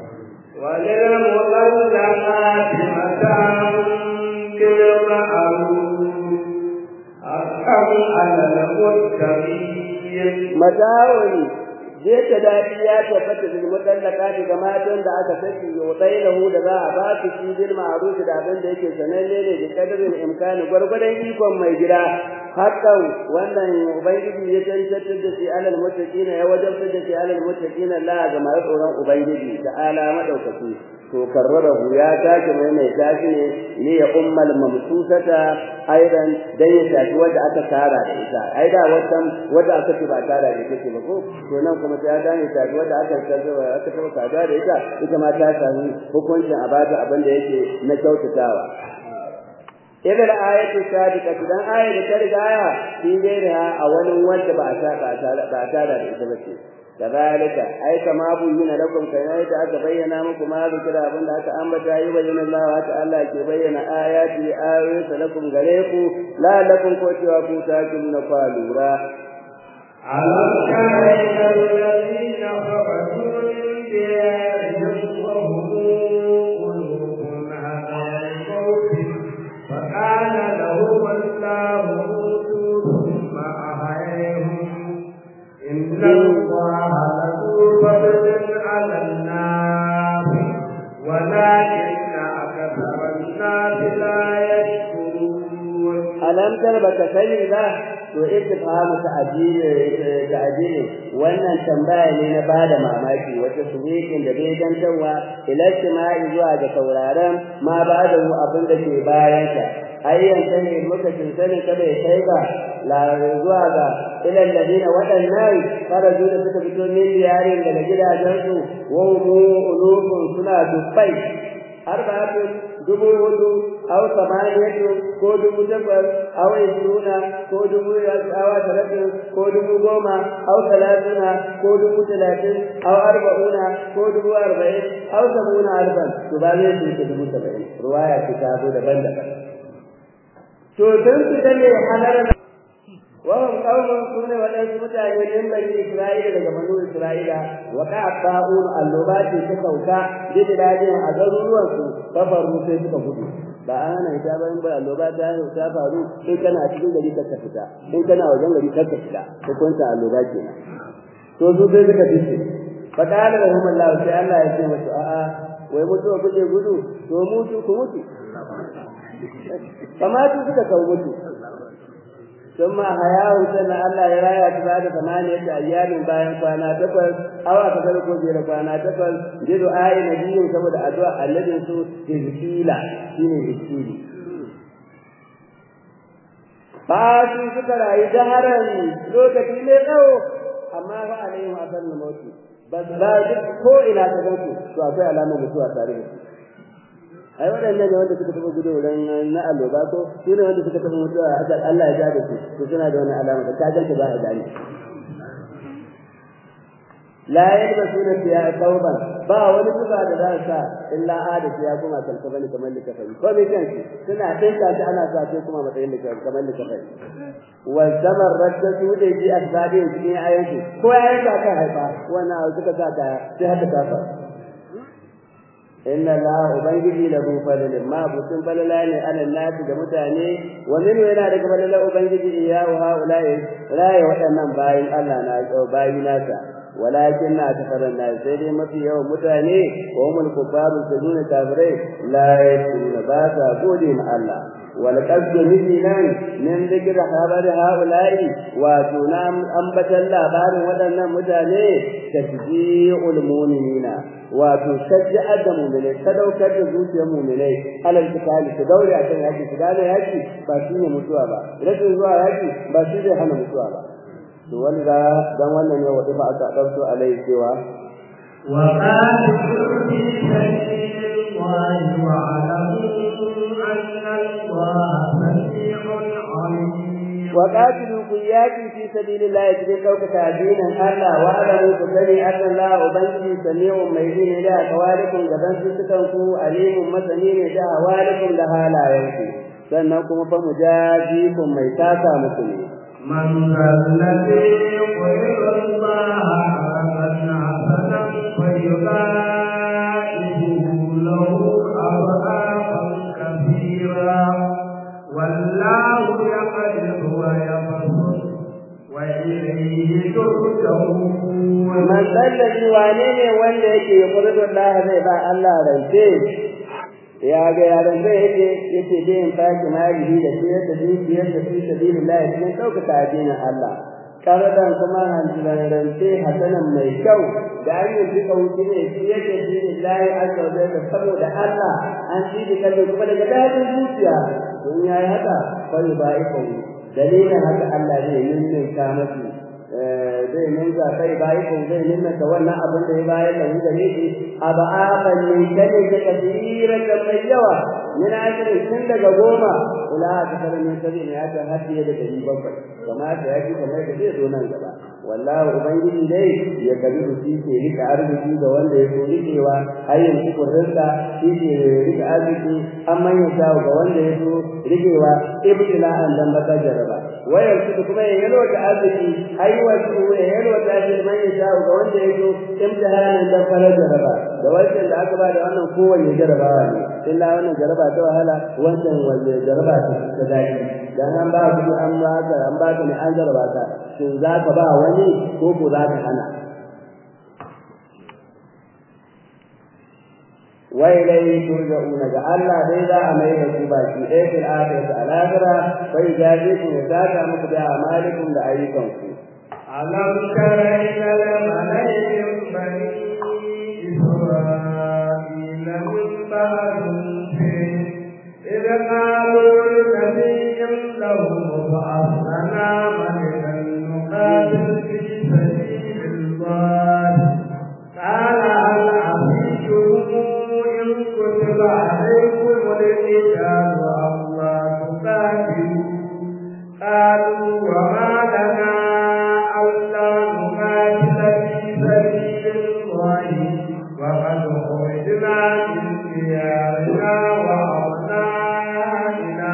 وللمطلقات متاع بالمعروف حقا على المتقين mata'un zai ta dadi ya tabbata da mutallaka ga matan da aka saki yotsai lahu da za a ba su shi bil ma'ruf da abin da yake sananne ne da kadarin imkani gwargwadon ikon mai gida hakan wannan ubangiji ya tantar da shi alal muttaqina ya wajabta da shi alal muttaqina la ga mai tsoron ubangiji da ala madaukaki to karrarahu ya tashi mai mai tashi ne ne ya ummal mamsusata aidan dan ya tashi wanda aka tara da ita ai da wannan wanda aka ce ba tara da ita ce ba ko to nan kuma sai ya dane tashi wanda aka tsaya aka taba kada da ita ita ma ta sami hukuncin a bata abin da yake na kyautatawa idan ayatu sadiqa dan ayat da ta riga ya shi dai a wani wanda ba ta ba tara da ita ba ce كذلك أي كما بين لكم كذلك أتبين لكم ما ذكر أبن أتى أنبت يبين الله تعالى كبين آياته آيات لكم غريكم لا لكم كوتوا كوتاكم نقالورا ألم تر إلى الذين خرجوا من ديارهم وهم قلوب على الموت فقال لهم الله موتوا ثم أحييهم إن الله لذو فضل على الناس ولكن أكثر الناس لا يشكرون tabbatar baka sani ba to ittifamu ta'dili ta'dili wannan tambaya ne na bada mamaki wata suwikin da bai dantawa ila istima'i zuwa ga sauraron ma bada mu abin da ke bayan ka ayyan sani muka sani kada ya kai ba la zuwa ga ila alladina wadannan faraju da suka fito min diyarin daga gidajensu wa mu ulufun suna dubbai arba'atun dubu hudu aw samaniyatu ko dubu takwas aw isruna ko dubu awa talatin ko dubu goma aw talatuna ko dubu talatin aw arba'una ko dubu arba'in aw sabuna alfan to ba zai ce dubu saba'in ruwaya ce ta zo daban-daban to dan su ne halar وهم قوم كون ودان mutane min bani Isra'ila daga banu Isra'ila wa qa'ta'un allubati ta sauka bidadin a garuruwan su fafaru sai suka gudu ba ana ita ba in ba alloba ta ta faru in kana cikin gari ka fita in kana wajen gari ka fita ko kunta alloba kenan to su sai suka fice fa qala lahum Allah sai Allah ya ce musu a'a wai mutuwa kuke gudu to mutu ku mutu kamar su suka kawo mutu ثم حياه سنة الله يرايا بعد ثمانية أيام باين فانا تقل أو أتذكر جيل فانا تقل جد آي نبي سبب أدواء الذي سو تذكيلا شين تذكيلي فاسي سكر أي دهرا لو تكيلي أو أما فعليهم أثر الموت بس بعد كو إلى تذكر سو أفعل علامة مسوى تاريخ ai waɗannan ne wanda suka tafi gudu wurin na alloba ko su ne wanda suka tafi mutuwa a kan Allah ya ja da su to suna da wani alama da ka ganta ba a gani la yalbasuna fiya tauban ba wani tuba da za sa illa ada ya kuma kalka bane kamar likafai ko me kan suna dinka shi ana sa sai kuma matsayin likafai kamar likafai wa zamar radda su da ji asbabi cikin ayyuka ko ayyuka ka kan haifa wannan suka sa ta sai hada kafa inna la ubangiji lahu fadlun ma butun falala ne ala nasi da mutane wa min yana daga falala ubangiji ya wa haulai rayi waɗannan bayin Allah na bayin nasa walakin na tafaran na sai dai mafi yawan mutane wa umul kufaru sujuna kafirai la yasuna ba sa gode ma Allah wal qasdu minan min dhikri habari haulai wa tunam ambatan labarin waɗannan mutane tajji'ul mu'minina wato shajja'ar da mu'minai sadaukar da zuciyar mu'minai alal kitali su daure a kan yaki su gane yaki ba shi ne mutuwa ba rashin zuwa yaki ba shi zai hana mutuwa ba to wani da dan wannan ne wadi fa aka dauko alai cewa wa qatilu fi sabilillahi wa alamu anna allaha sami'un alim وقاتلوا كياكي في سبيل الله يجري لوك تعدينا ألا وأعلموا كسري أن الله أبنجي سميع ميدين إلى أقوالكم جبن ستكنكو أليم مسنين إلى أوالكم لها لا ينكي سنكم فمجازيكم ميتاتا مسلمين من ذا الذي يقرض الله حسنا حسنا فيضاعفه له أضعافا كثيرا والله يقدر ويبسط وإليه ترجعون من ذا الذي وانيني wanda yake yaqridu Allah zai ba Allah rance ya ga yaran zai yake yake da yin faki mali da siyar da dukiyar da fi sabilillah cikin ɗaukaka addinin Allah karadan kuma hanjiran rance hasanan mai kyau da an yi duka wuce ne siyar da sabilillah azza wa jalla saboda Allah an ci da kalli kuma daga dadin zuciya don yayi haka fa ba iko dalilin haka Allah zai nuna ka masu zai ninka kai bayi ko zai ninka wannan abin da ya bayar da mu gare shi aba'afan ne kane da kasira da mai yawa min ajri tun daga goma ila ta kare ne kare ne aka hadiye da dari bakwai kamar da yake kamar da zai zo nan gaba wallahi ubangiji dai ya kabi shi ke rika arziki ga wanda ya so rikewa ayyin cikin rinka shi ke rika arziki amma ya shawo ga wanda ya so rikewa ibtila'an dan baka jaraba wayar su kuma ya yalo da arziki aiwa su ya yalo da arziki man ya shawo ga wanda ya so imtihanan dan fara jaraba da wancan da aka ba da wannan kowanne jarabawa ne illa wannan jaraba ta wahala wancan wanne jaraba ta ta daɗi dan an ba ku an ba ka an ba ka ne an jaraba ka shin za ka ba wani ko ko za ka hana wa ilayhi turja'una ga Allah dai za a mai da ku baki ɗaya fil akhirati al akhirah fa yajazikum ya saka muku da amalikum da ayyukanku ألم تر إلى الملأ من بني إسرائيل من بعد موسى إذ قالوا لنبي له ابعث لنا ملكا نقاتل في سبيل الله قال هل عصيتم إن كتب عليكم القتال ألا تقاتلوا قالوا وما لنا ألا نقاتل في سبيل الله وقد خرجنا من ديارنا وأبنائنا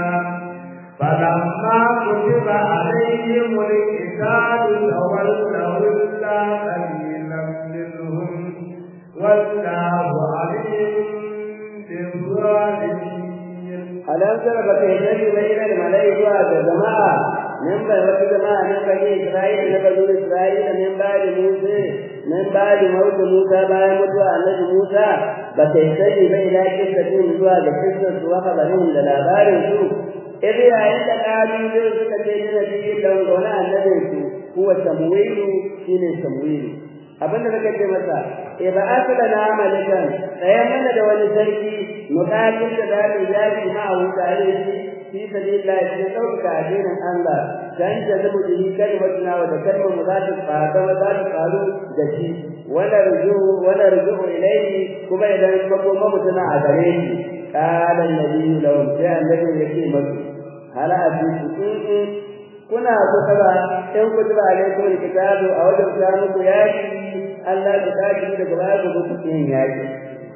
فلما كتب عليهم القتال تولوا إلا قليلا منهم والله عليم بالظالمين alam tara baka yadda ba ila da malai zuwa ga jama'a nan ba wata jama'a nan ba ne Isra'ila na bazu Isra'ila nan ba da Musa nan ba da mautu Musa bayan mutuwa annabi Musa baka yadda ba ila kissa din zuwa ga kissa su wa habarin da labarin su idan yayin da kalu zai suka ce ni nabi dan gona annabin su huwa samwilu shine samwilu abinda nake ce masa e ba asala na malikan tsayan mana da wani sarki muqatil da zamu yaki ma hu tare shi fi sabilillah shi dauka addinin Allah dan da zamu yi kalmatuna wa da kalmar mu za ta fada wa za ta faru da shi wala ruju wala ruju ilayhi kuma idan makoma mutuna a gare shi qala annabi lahum sai annabi yake masu hala abisu kuna kutuba in kutuba alaikum alkitabu a wajen ta muku yaki Allah ya tashi daga baya ku ku yin yaki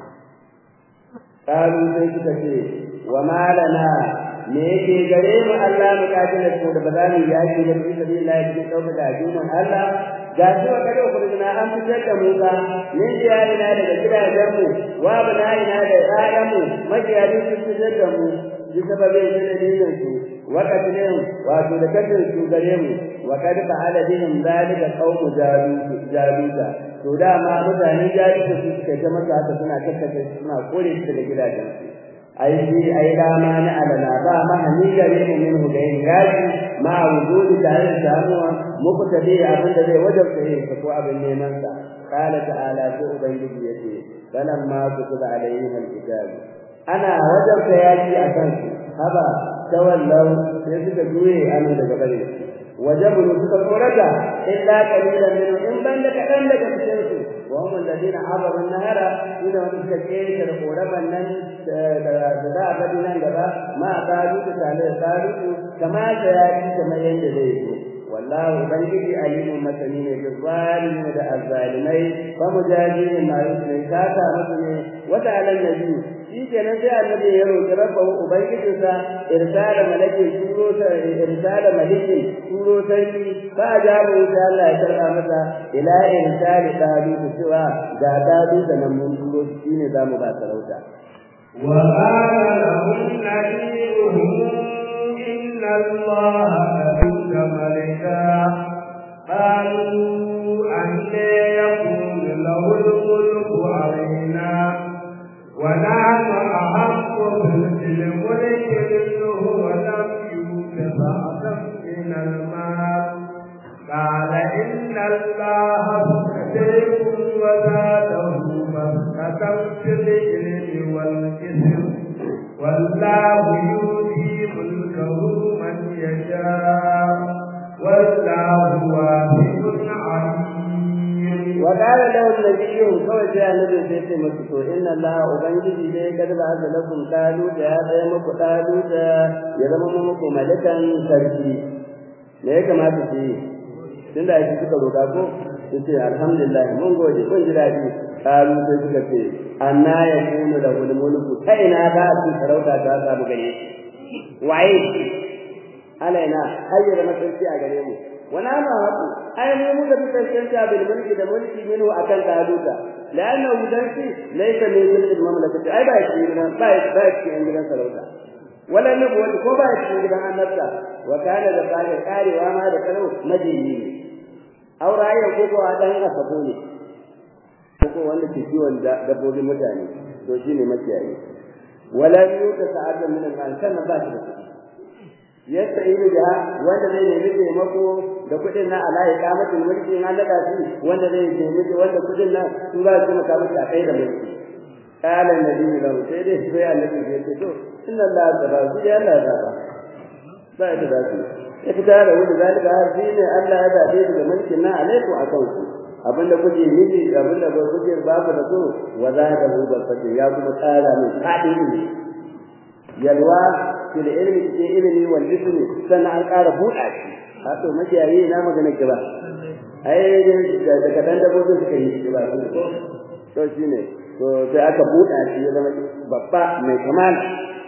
kalu sai suka ce wa malana me yake gare mu Allah mu kafin ko da ba za mu yaki da bi sabilillah cikin dauka da addinin Allah ga shi wa kada ku na an fitar da mu ba min jiyari na daga gidajen mu wa bana ina da ƴaƴan mu majiyarin sun fitar da mu bi sababin dalilin su وقتلهم wato da kadin su gare mu wa kad fa'ala bihim zalika qawmu jaluta to da ma mutanen jaluta su suka ga masa haka suna kakkace suna kore su daga gidajen su ai shi ai dama na alana ba ma hani gare mu min hu da yin gaji ma wujudi tare da samuwa muku tabi abin da zai wajabta yin ko abin neman sa qala ta'ala to ubangiji yace falamma kutiba alaihim alkitab ana wajabta yaki akan su haba tawallau sai suka juye amin daga bare wajabulu suka korata illa qalilan min in banda kadan daga cikin su wa hum alladhina abaru an-nahara ila wanda suka kere da koraban nan da da ga nan gaba ma qalu ta tale qalu kama da yaki kamar yanda zai yi wallahu ubangiji alimun masani ne da zalimin da azzalimai fa mujahidin ma yusri kata musu ne wata alan nabi shi kenan sai annabi ya roki rabbahu ubangijinsa irsala malaki turo ta irsala maliki turo sarki ba jabu sai Allah ya karba masa ila irsali dalu cewa ga dalu da nan mun turo shine zamu ba sarauta wa qala lahum nabiyuhum inna allaha kadunka malika قالوا أن يكون له الملك علينا ونحن أحق بالملك منه ولم يؤت بعضا من المال قال إن الله اصطفيكم وزاده بسطة في العلم والجسم والله يؤتي ملكه من يشاء والله واسع عليم وقال له النبي kawai sai annabi sai ce musu to inna Allah ubangiji dai kad ba da lakum qalu da ya tsaya muku qalu da ya zama muku malakan sarki me ya kamata su yi tunda yake suka roka ko su ce alhamdulillah mun gode mun ji dadi qalu sai suka ce anna yakunu lahu mulku ta ina ba su sarauta ta samu gare waye alaina ayyana masarki a gare mu wana ma haku ai mu muka fi tantance bil mulki da mulki minhu akan taluta la'anna wudansi laysa min mulki mamlakati ai ba shi gidan ba ba shi gidan sarauta wala ne ko ko ba shi gidan annabta wa kana da kare karewa ma da kalau majini aura ya ko ko dan asabo ne ko wanda ke kiwon dabbobin mutane to shine makiyayi walam yuta sa'atan min al-mal kana ba shi da kuɗi yadda yi da wanda zai nemi taimako da kuɗin na ala ya kamatin mulki na daga shi wanda zai nemi wanda kuɗin na su za su maka masa kai da mulki qala nabi lahu sai dai sai annabi ya ce to inna allaha taba su ya Allah ya ba ba ya da su ya fita da wani zalika har shi ne Allah ya dace da mulkin na alaiku akan ku abinda kuke nufi abinda ba kuke ba ku da so wa za da hu barkatin ya kuma tsara min fadi ne yalwa fil ilmi ke ilmi wal jismi sannan an ƙara buɗa shi a to makiyayi na magana ki ba ai da kadan dabbobin suka yi ki ba to shine to sai aka buɗa shi ya zama babba mai kamala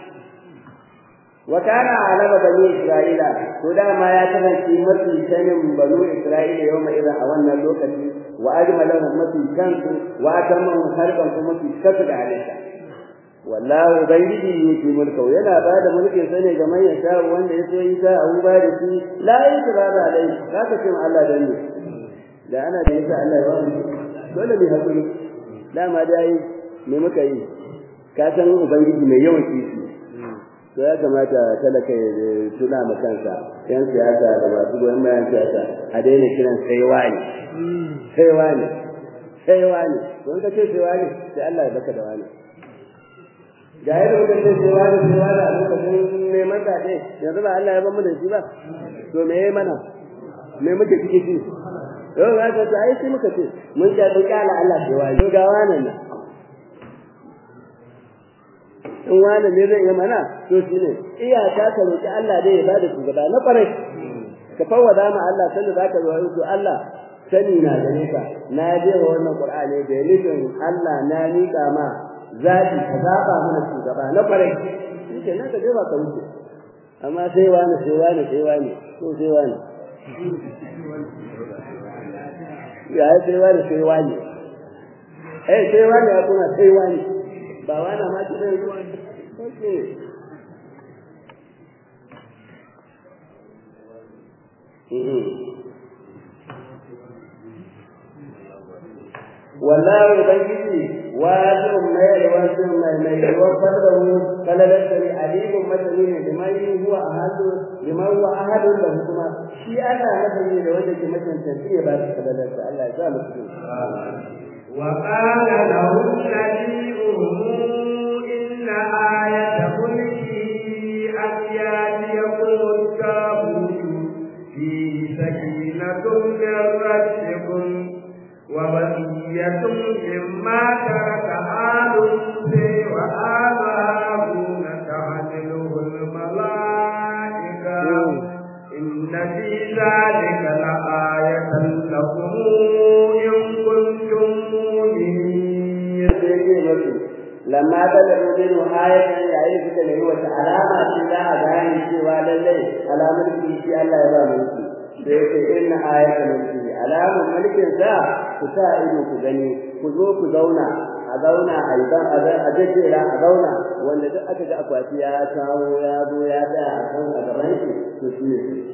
wa kana alama bani isra'ila to dama ya kasance mafi sanin banu isra'ila yau mai irin a wannan lokaci wa ajmalahum mafi kansu wa atamahum harban kuma mafi kasu da halitta wallahu ubangiji yake mulka yana ba da mulkin sa ne ga man ya sha wanda ya so yi ta abu ba da shi la yi ta ba da alai zaka ce Allah dan ne da ana da yasa Allah ya ba mu dole ne hakuri dama dai me muka yi ka san ubangiji mai yawan kishi to ya kamata talaka ya tuna ma kansa yan siyasa da masu goyon bayan siyasa a daina kiran sai wani sai wani sai wani don ka ce sai wani sai Allah ya baka da wani ga yadda muka ce sai wani sai wani a lokacin neman zaɓe yanzu ba Allah ya ban mu da shi ba to me yayi mana me muke ciki shi yau ga ta ai sai muka ce mun ga duk Allah Allah sai wani to ga wannan nan in wani ne zai yi mana to shi ne iyaka ka roƙi Allah dai ya bada shugaba na ƙwarai ka fawwada ma Allah sanda zaka zo to Allah sani na gare ka na je wa wannan Qur'ani da nufin Allah na miƙa ma zaɓi ka zaɓa mana shugaba na ƙwarai shi ke nan ka je ba ka wuce amma sai wani sai wani sai wani to sai wani ya sai wani sai wani eh sai wani ya kuma sai wani ba wani ma ci zai zuwa ne والله ubangiji wajibun mai wasu mai mai wafar da mu kalalar da alimun masani ne da mai huwa ahadu da mai huwa ahadu da kuma shi ana nafani da wanda ke mutunta shi ya ba shi kalalar da Allah ya sa mu cikin وقال لهم نبيهم إن آية ملكه أن يأتيكم التابوت فيه سكينة من ربكم وبقية مما ترك آل موسى وآل هارون تحمله الملائكة إن في ذلك لآية لكم إن كنتم مؤمنين. lamma balagu min ayatan yayin suka nemi wata alama ce za a gane cewa lallai alamar shi Allah ya ba mulki da yake inna ayatan mulki alamun mulkin sa ku sa ido ku gani ku zo ku zauna a zauna a yi ban a jejjera a zauna wanda duk aka ga akwati ya kawo ya zo ya tsaya a kan a gaban shi to shi ne sarki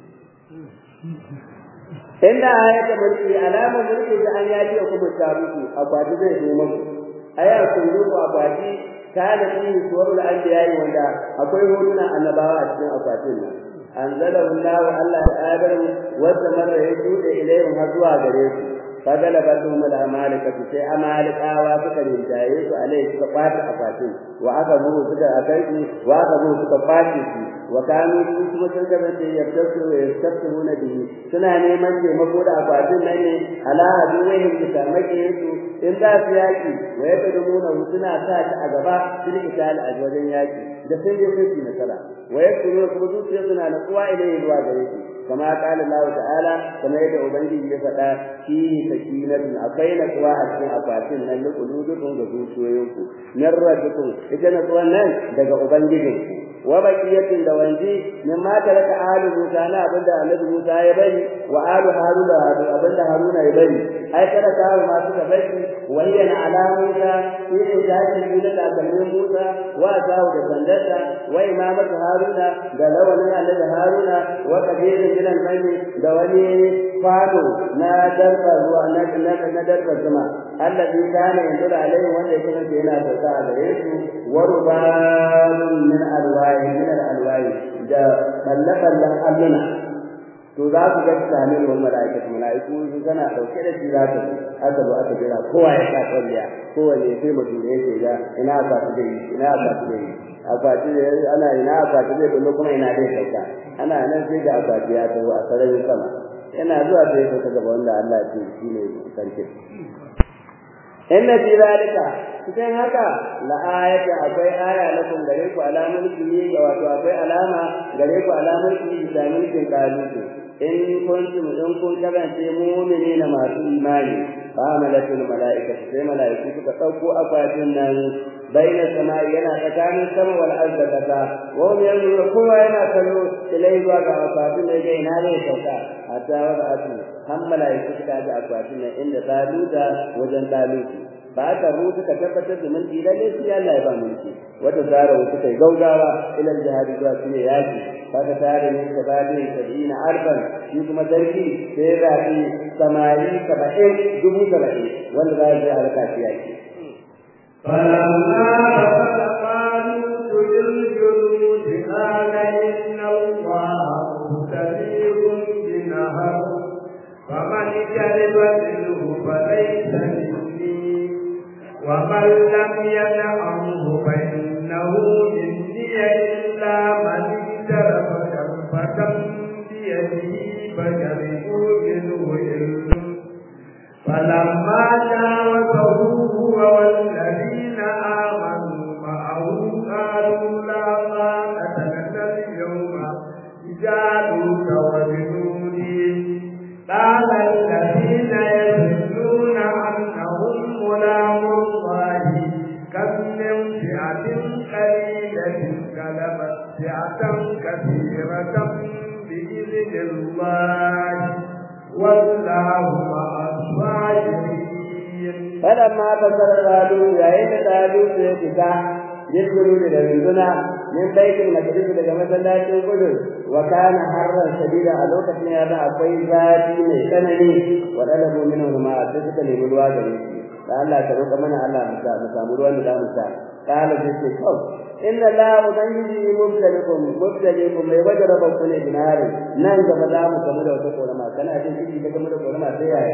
inda ayatan mulki alamun mulki da an yaji ku tabuki akwati zai zo muku aya kullu akwati kana fi suwarul anbiya'i wanda akwai hotuna annabawa a cikin akwatin nan anzalahu Allah Allah ta'ala wanda marra ya jude ilayhim har zuwa gare su fagala batum al amalika sai amalikawa suka rinjaye su alai suka kwata akwatin wa aka bu suka akai wa aka bu suka kwace su wa kanu su kuma sun kasance yabtasu wa yastafihuna bihi suna neman taimako da akwatin nan ne ala aduwahum bisa makiyinsu in za su yaki wa yaqdumuna suna sa ta a gaba su rikita a wajen yaki da sun je sun ci nasara wa yakunu kuma zuciya suna natsuwa ilayhi zuwa gare shi kama qala Allah ta'ala kama yadda ubangiji ya faɗa fi sakinatun akwai natsuwa a cikin akwatin nan da kuludukun ga zuciyoyinku min rabbikum ita natsuwan nan daga ubangijinku wa baqiyatin da wanji min ma taraka alu Musa na abinda Annabi Musa ya bari wa alu Haruna abinda Haruna ya bari ai kada ka ma suka bashi wayyana alamuka shine tashi da takalmin Musa wa sahu da sandarsa wa imamatu Haruna da lawanin annabi Haruna wa kabirin gidan bani da wani fado na darba zuwa na na darba zuma allazi kana yanzuru alaihi wanda ya kasance yana sauka a gare su wa rubalun min alwahi min alwahi da ballaballan alluna to za ku ga tsamin wa malaikatu malaiku su kana dauke da shi za ta aka zo aka jira kowa ya sa kwalliya kowa ne sai mutum ne yake ga ina ba su da ina ba su da akwati ana ina akwati zai kullu kuma ina dai sauka ana nan sai ga akwati ya taho a sararin sama yana zuwa sai ka gaba wanda Allah ya ce shi ne sarki inna fi zalika cikin haka la ayata akwai aya lakum gare ku alamar kini wato akwai alama gare ku alamar kini da mulkin kalutu in kuntum in kun kasance mu'minina masu imani fa malatul malaikatu sai malaiku suka dauko akwatin nan baina samai yana tsakanin sama wal ardi kasa wa hum yanzuru kowa yana kallo ilai zuwa ga akwatin da yake ina ne sauka hatta wada atu han malaiku suka ga akwatin nan inda taluta wajen taluti ba ka ru suka tabbatar da mun lalle su Allah ya ba mulki wata zara suka yi gaugawa ila jihadi zuwa su ne yaki kaga tare ne ka ba da sabina arban shi kuma sarki sai da shi samari saba'in dubu saba'in wanda za ya halaka shi yaki فلما قالوا للجنود قال إن الله مبتليكم بنهر فمن شرب منه فليس مني ومن لم ينعمه فإنه مني إلا من اجترف كرفة بيده فشربوا منه إلا فلما جاوزه هو والذين آمنوا معه قالوا لا طاقة لنا اليوم بجالوت وجنوده قال الذين يظنون أنهم ملاقو الله كم من فئة قليلة غلبت فئة كثيرة بإذن الله والله مع الصابرين فلما فسر قالوا يا إن قالوا سيدك يدخلوا da runduna min baitul maqdis daga masallacin kudu wa kana harran shadida a lokacin ya da akwai zafi mai tsanani wa dalabu minhu ma sai suka nemi ruwa da shi da Allah ta roƙa mana Allah mu sa mu samu ruwan da zamu sha kala sai ce kau inna la ubangiji mubtalikum mubtalikum mai wajara ba ku ne binari nan gaba za mu kamu da wata korama kana jin kiji da kamu da korama sai yaya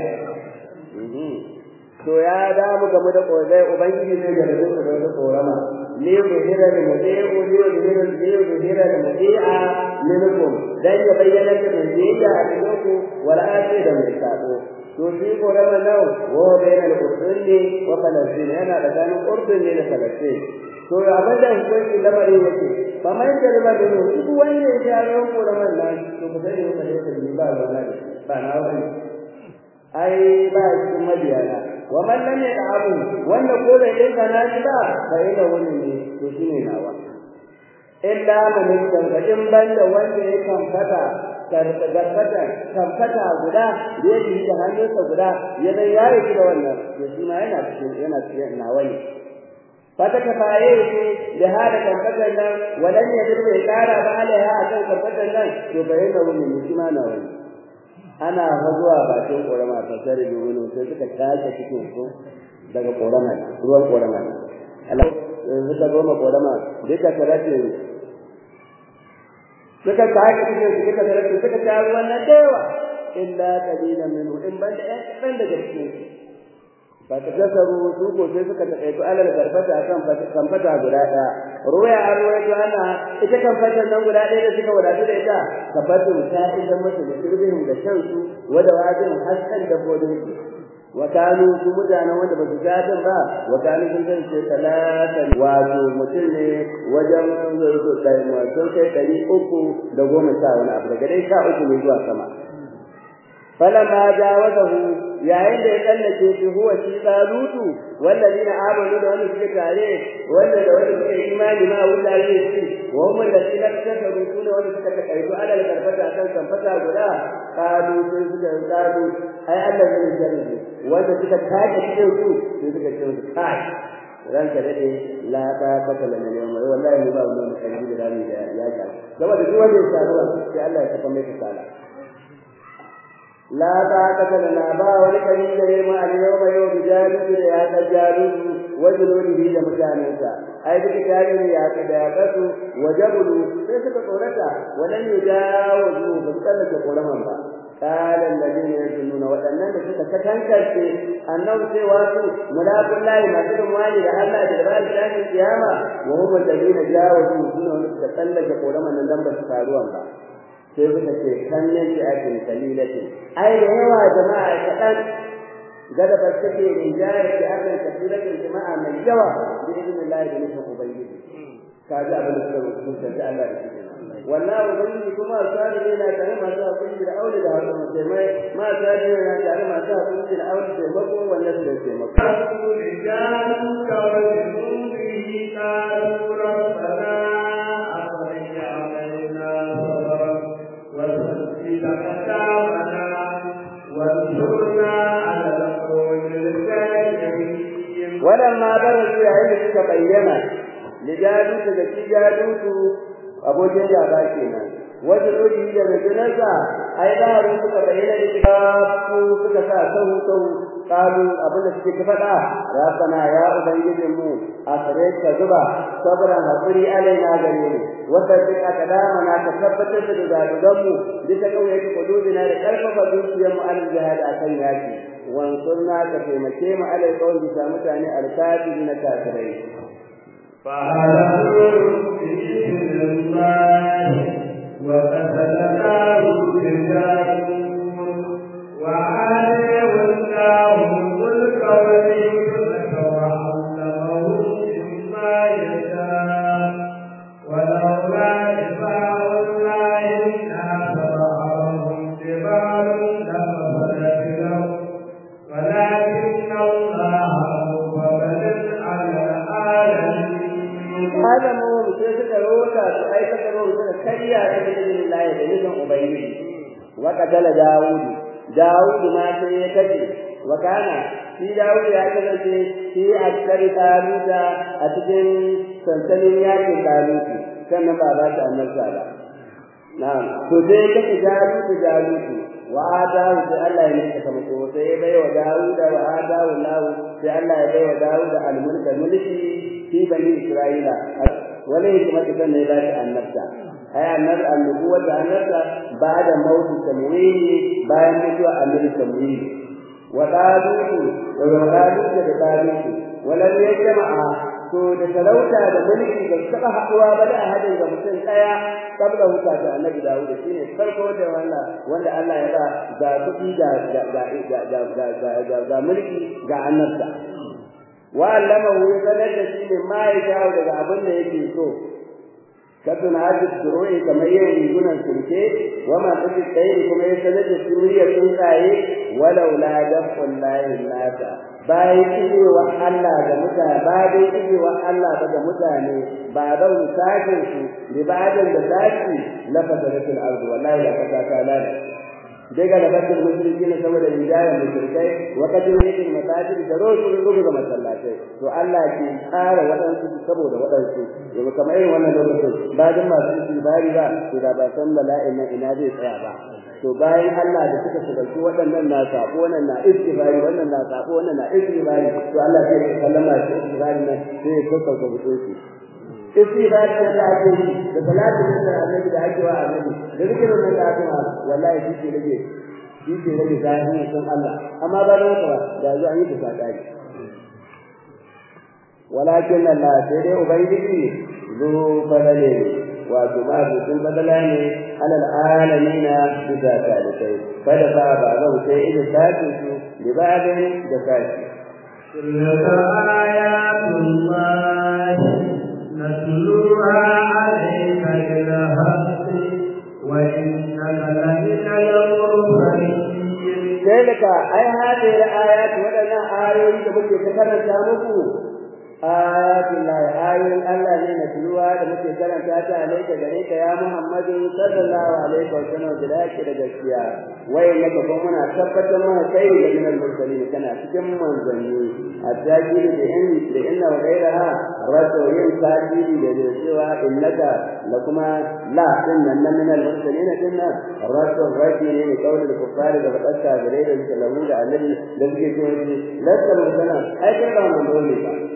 to ya da mu gamu da kozai ubangiji zai garbe ku da wata korama ne ku hira da mudi'u ne ku hira ne ku hira da mudi'a minkum dan ya bayyana da mudi'a a cikin ku wala ake da mai sabo to shi korama nau wa bainal urdun wa falastin yana da ganin urdun ne da falastin to ya bada hukunci lamarin yake ba mai da riba da mu duk wanda ya ga koraman nan to ku sani ba da ba ba ba na wani ai ba shi madiyana wa man lam yad'amu wanda ko da yin kana shi ba fa ina wani ne to shine nawa illa man tangadin banda wanda ya kamfata gargata kamfata guda da yake da hannunsa guda yana yayi shi da wannan to shi ma yana cikin yana cikin nawa ne fata ka faye shi da hada kamfatan nan walan ya dirbe kara ba alaiha akan kamfatan nan to bayyana wani ne shi ma nawa ne ana zuwa bakin korama ta sare da wani sai suka tashi cikin su daga korama ruwan korama Allah suka goma korama duka karate suka tashi cikin su duka karate suka ta ruwan na dewa illa qalilan minhu in banda ɗan daga cikin su ba ta kasaru su ko sai suka taƙaito alal garbata kan kamfata guda ɗaya ruwaya an ruwaito ana ita kamfata nan guda ɗaya da suka wadatu da ita kabbatun ta idan masa da sirbihin da shan su wada wajin haskan dabbobin su wa kanu su mutanen wanda ba su gadin ba wa kanu sun zan ce talatan wato mutum ne wajen sun kai ɗari uku da goma sha wani abu daga dai sha uku ne zuwa sama فلما جاوزه yayin da ya tsallake shi huwa shi talutu wallazina amanu da wanda suke tare wanda da wanda suke imani ma wuta ne shi wa hum allazina kafaru sune wanda suka takaitu ala karfata kan kamfata guda qalu sai suka qalu ai Allah zai jare wanda suka take cikin su sai suka ce musu kai ranka dade la ta kata lana ne mai wallahi ba mu da kalbi da rami da ya ga saboda duk wanda ya saruwa sai Allah ya saka mai kasala la ta kata lana ba wani kalbi da ne ma a yau mai yau bijalu da ya ta jalu wajuludihi da mutanensa ai duka tare ya ka da ya kasu wajabulu sai suka tsorata wadan yujawu ba su tsallake koraman ba قال الذين يظنون waɗannan da suka katankarce annabi sai wasu mulakun lahi masu rumwani da Allah da rabar shafin kiyama wa hum alladhina jawazu suna wanda suka tsallake koraman nan dan ba su faruwan ba sai suka ce kannan shi akin kalilati ai da yawa jama'a kaɗan gada ba take rinjayar ki akan kasiratin jama'a mai yawa bi idnillahi da nufin ubangiji kaji abin da suka rubuta da Allah da shi wallahi ubangiji kuma sani yana tare masu hakuri da aure da hakuri sai mai ma sani yana tare masu hakuri da aure da mako wannan da ke mako رجال كوالجنوده قالوا ربنا أخرج علينا صبرا وثبت أقدامنا وانصرنا على القوم الكافرين ولما برزوا yayin suka bayyana lijalutu da shi jalutu abokin gaba kenan wanda dole da rajulasa ai da ru suka bayyana da kitabu suka sa sahu sahu kalu abin da suke faɗa rabbana ya ubangijin mu akare ka zuba sabran hakuri alaina gare mu wanda duk aka dama na ka tabbatar da zadugan mu bisa kauye ka kududina da karfafa zuciyar mu al jihad akan yaki wansurna ka taimake mu alai kawai bisa mutane alkafi na kafirai فهلكوا بإذن الله وقتلناه بجالوت وآتيه الله الملك والحكمة وعلمه مما يشاء ولولا دفاع الله الناس بعضهم ببعض لفسدت الأرض ولكن الله هو فضل على العالمين hada mu sai suka rota su aikata ruwa suka karya da bidin Allah da nufin ubangiji wa qatala Dawud Dawud ma sai ya kace wa kana shi Dawud ya kasance shi askari taluta a cikin sansanin yakin taluti sannan ba za ta annabta ba na'am to sai kace Dawud Dawud wa adahu sai Allah ya nika kama ko sai ya bai wa Dawud wa adahu Allah sai Allah ya bai wa Dawud al-mulka mulki في بني إسرائيل وليه كما تسمى ذلك النبتة أي النبتة النبوة النبتة بعد موت التمويل بعد موت أمر التمويل وقالوت وقالوت بقالوت ولم يجمع to da talauta da mulki da suka haɗuwa ba da hadin ga mutum ɗaya kabla huta da annabi Dawud shine farko da wannan wanda Allah ya ba ga kuɗi ga ga ga ga ga mulki ga annabta wa'allamahu sanar da shi ne ma ya jawo daga abin da yake so kadun hadis duru'i kamar yin rigunan sulke wa ma tafi tsaye kuma ya sanar da shi muryar tsuntsaye walau la dafun layin nasa bayan ijewa Allah da mutane bayan ijewa Allah ba da mutane ba da misalin su libadan da zaki lafazaratul ardu wallahi la kasa ta lalace daga da bakin musulmi ne saboda rijaya musulkai wakati ne yake masajid da rosu rubu ga masallatai to Allah ke tsara wadansu saboda wadansu yau kamar irin wannan lokacin bayan masu istibari ba to da ba san bala'in nan ina zai tsaya ba to bayan Allah da suka shigalci waɗannan na sabo wannan na istibari wannan na sabo wannan na istibari to Allah sai ya kallama shi istibari nan sai ya sassauta mutunci istighfar da ta ake yi da salatu da annabi da ake wa annabi da zikirin nan da ake ma wallahi shi ke rage shi ke rage zahiri sun Allah amma ba da haka ba da zo an yi ta sakari walakin Allah sai dai ubangiji zu fadale wato ba su sun fadala ne alal alamina bisa talibai kada fa ba zan sai idan sakin su libadin da sakin تلك آيات الله نتلوها عليك بالحق وإنك لمن المرسلين ذلك أي هذه الآيات ولنا آيات تبكي تكرر muku آيات الله آيات الله لنا natluwa da muke karanta ta alaika gare ka ya Muhammadu sallallahu alaihi wa sallam da yake da gaskiya wai ne ka kuma muna tabbatar mana kai da minal mursalin kana cikin manzanni التاجيل بإن لإن وغيرها رد ين تاجيل لجوشوا إنك لكما لا إن من المرسلين كنا رد الرجل لقول الكفار لقد كافرين يتكلمون عن الذي لذلك لست مرسلا أي كلام من دونك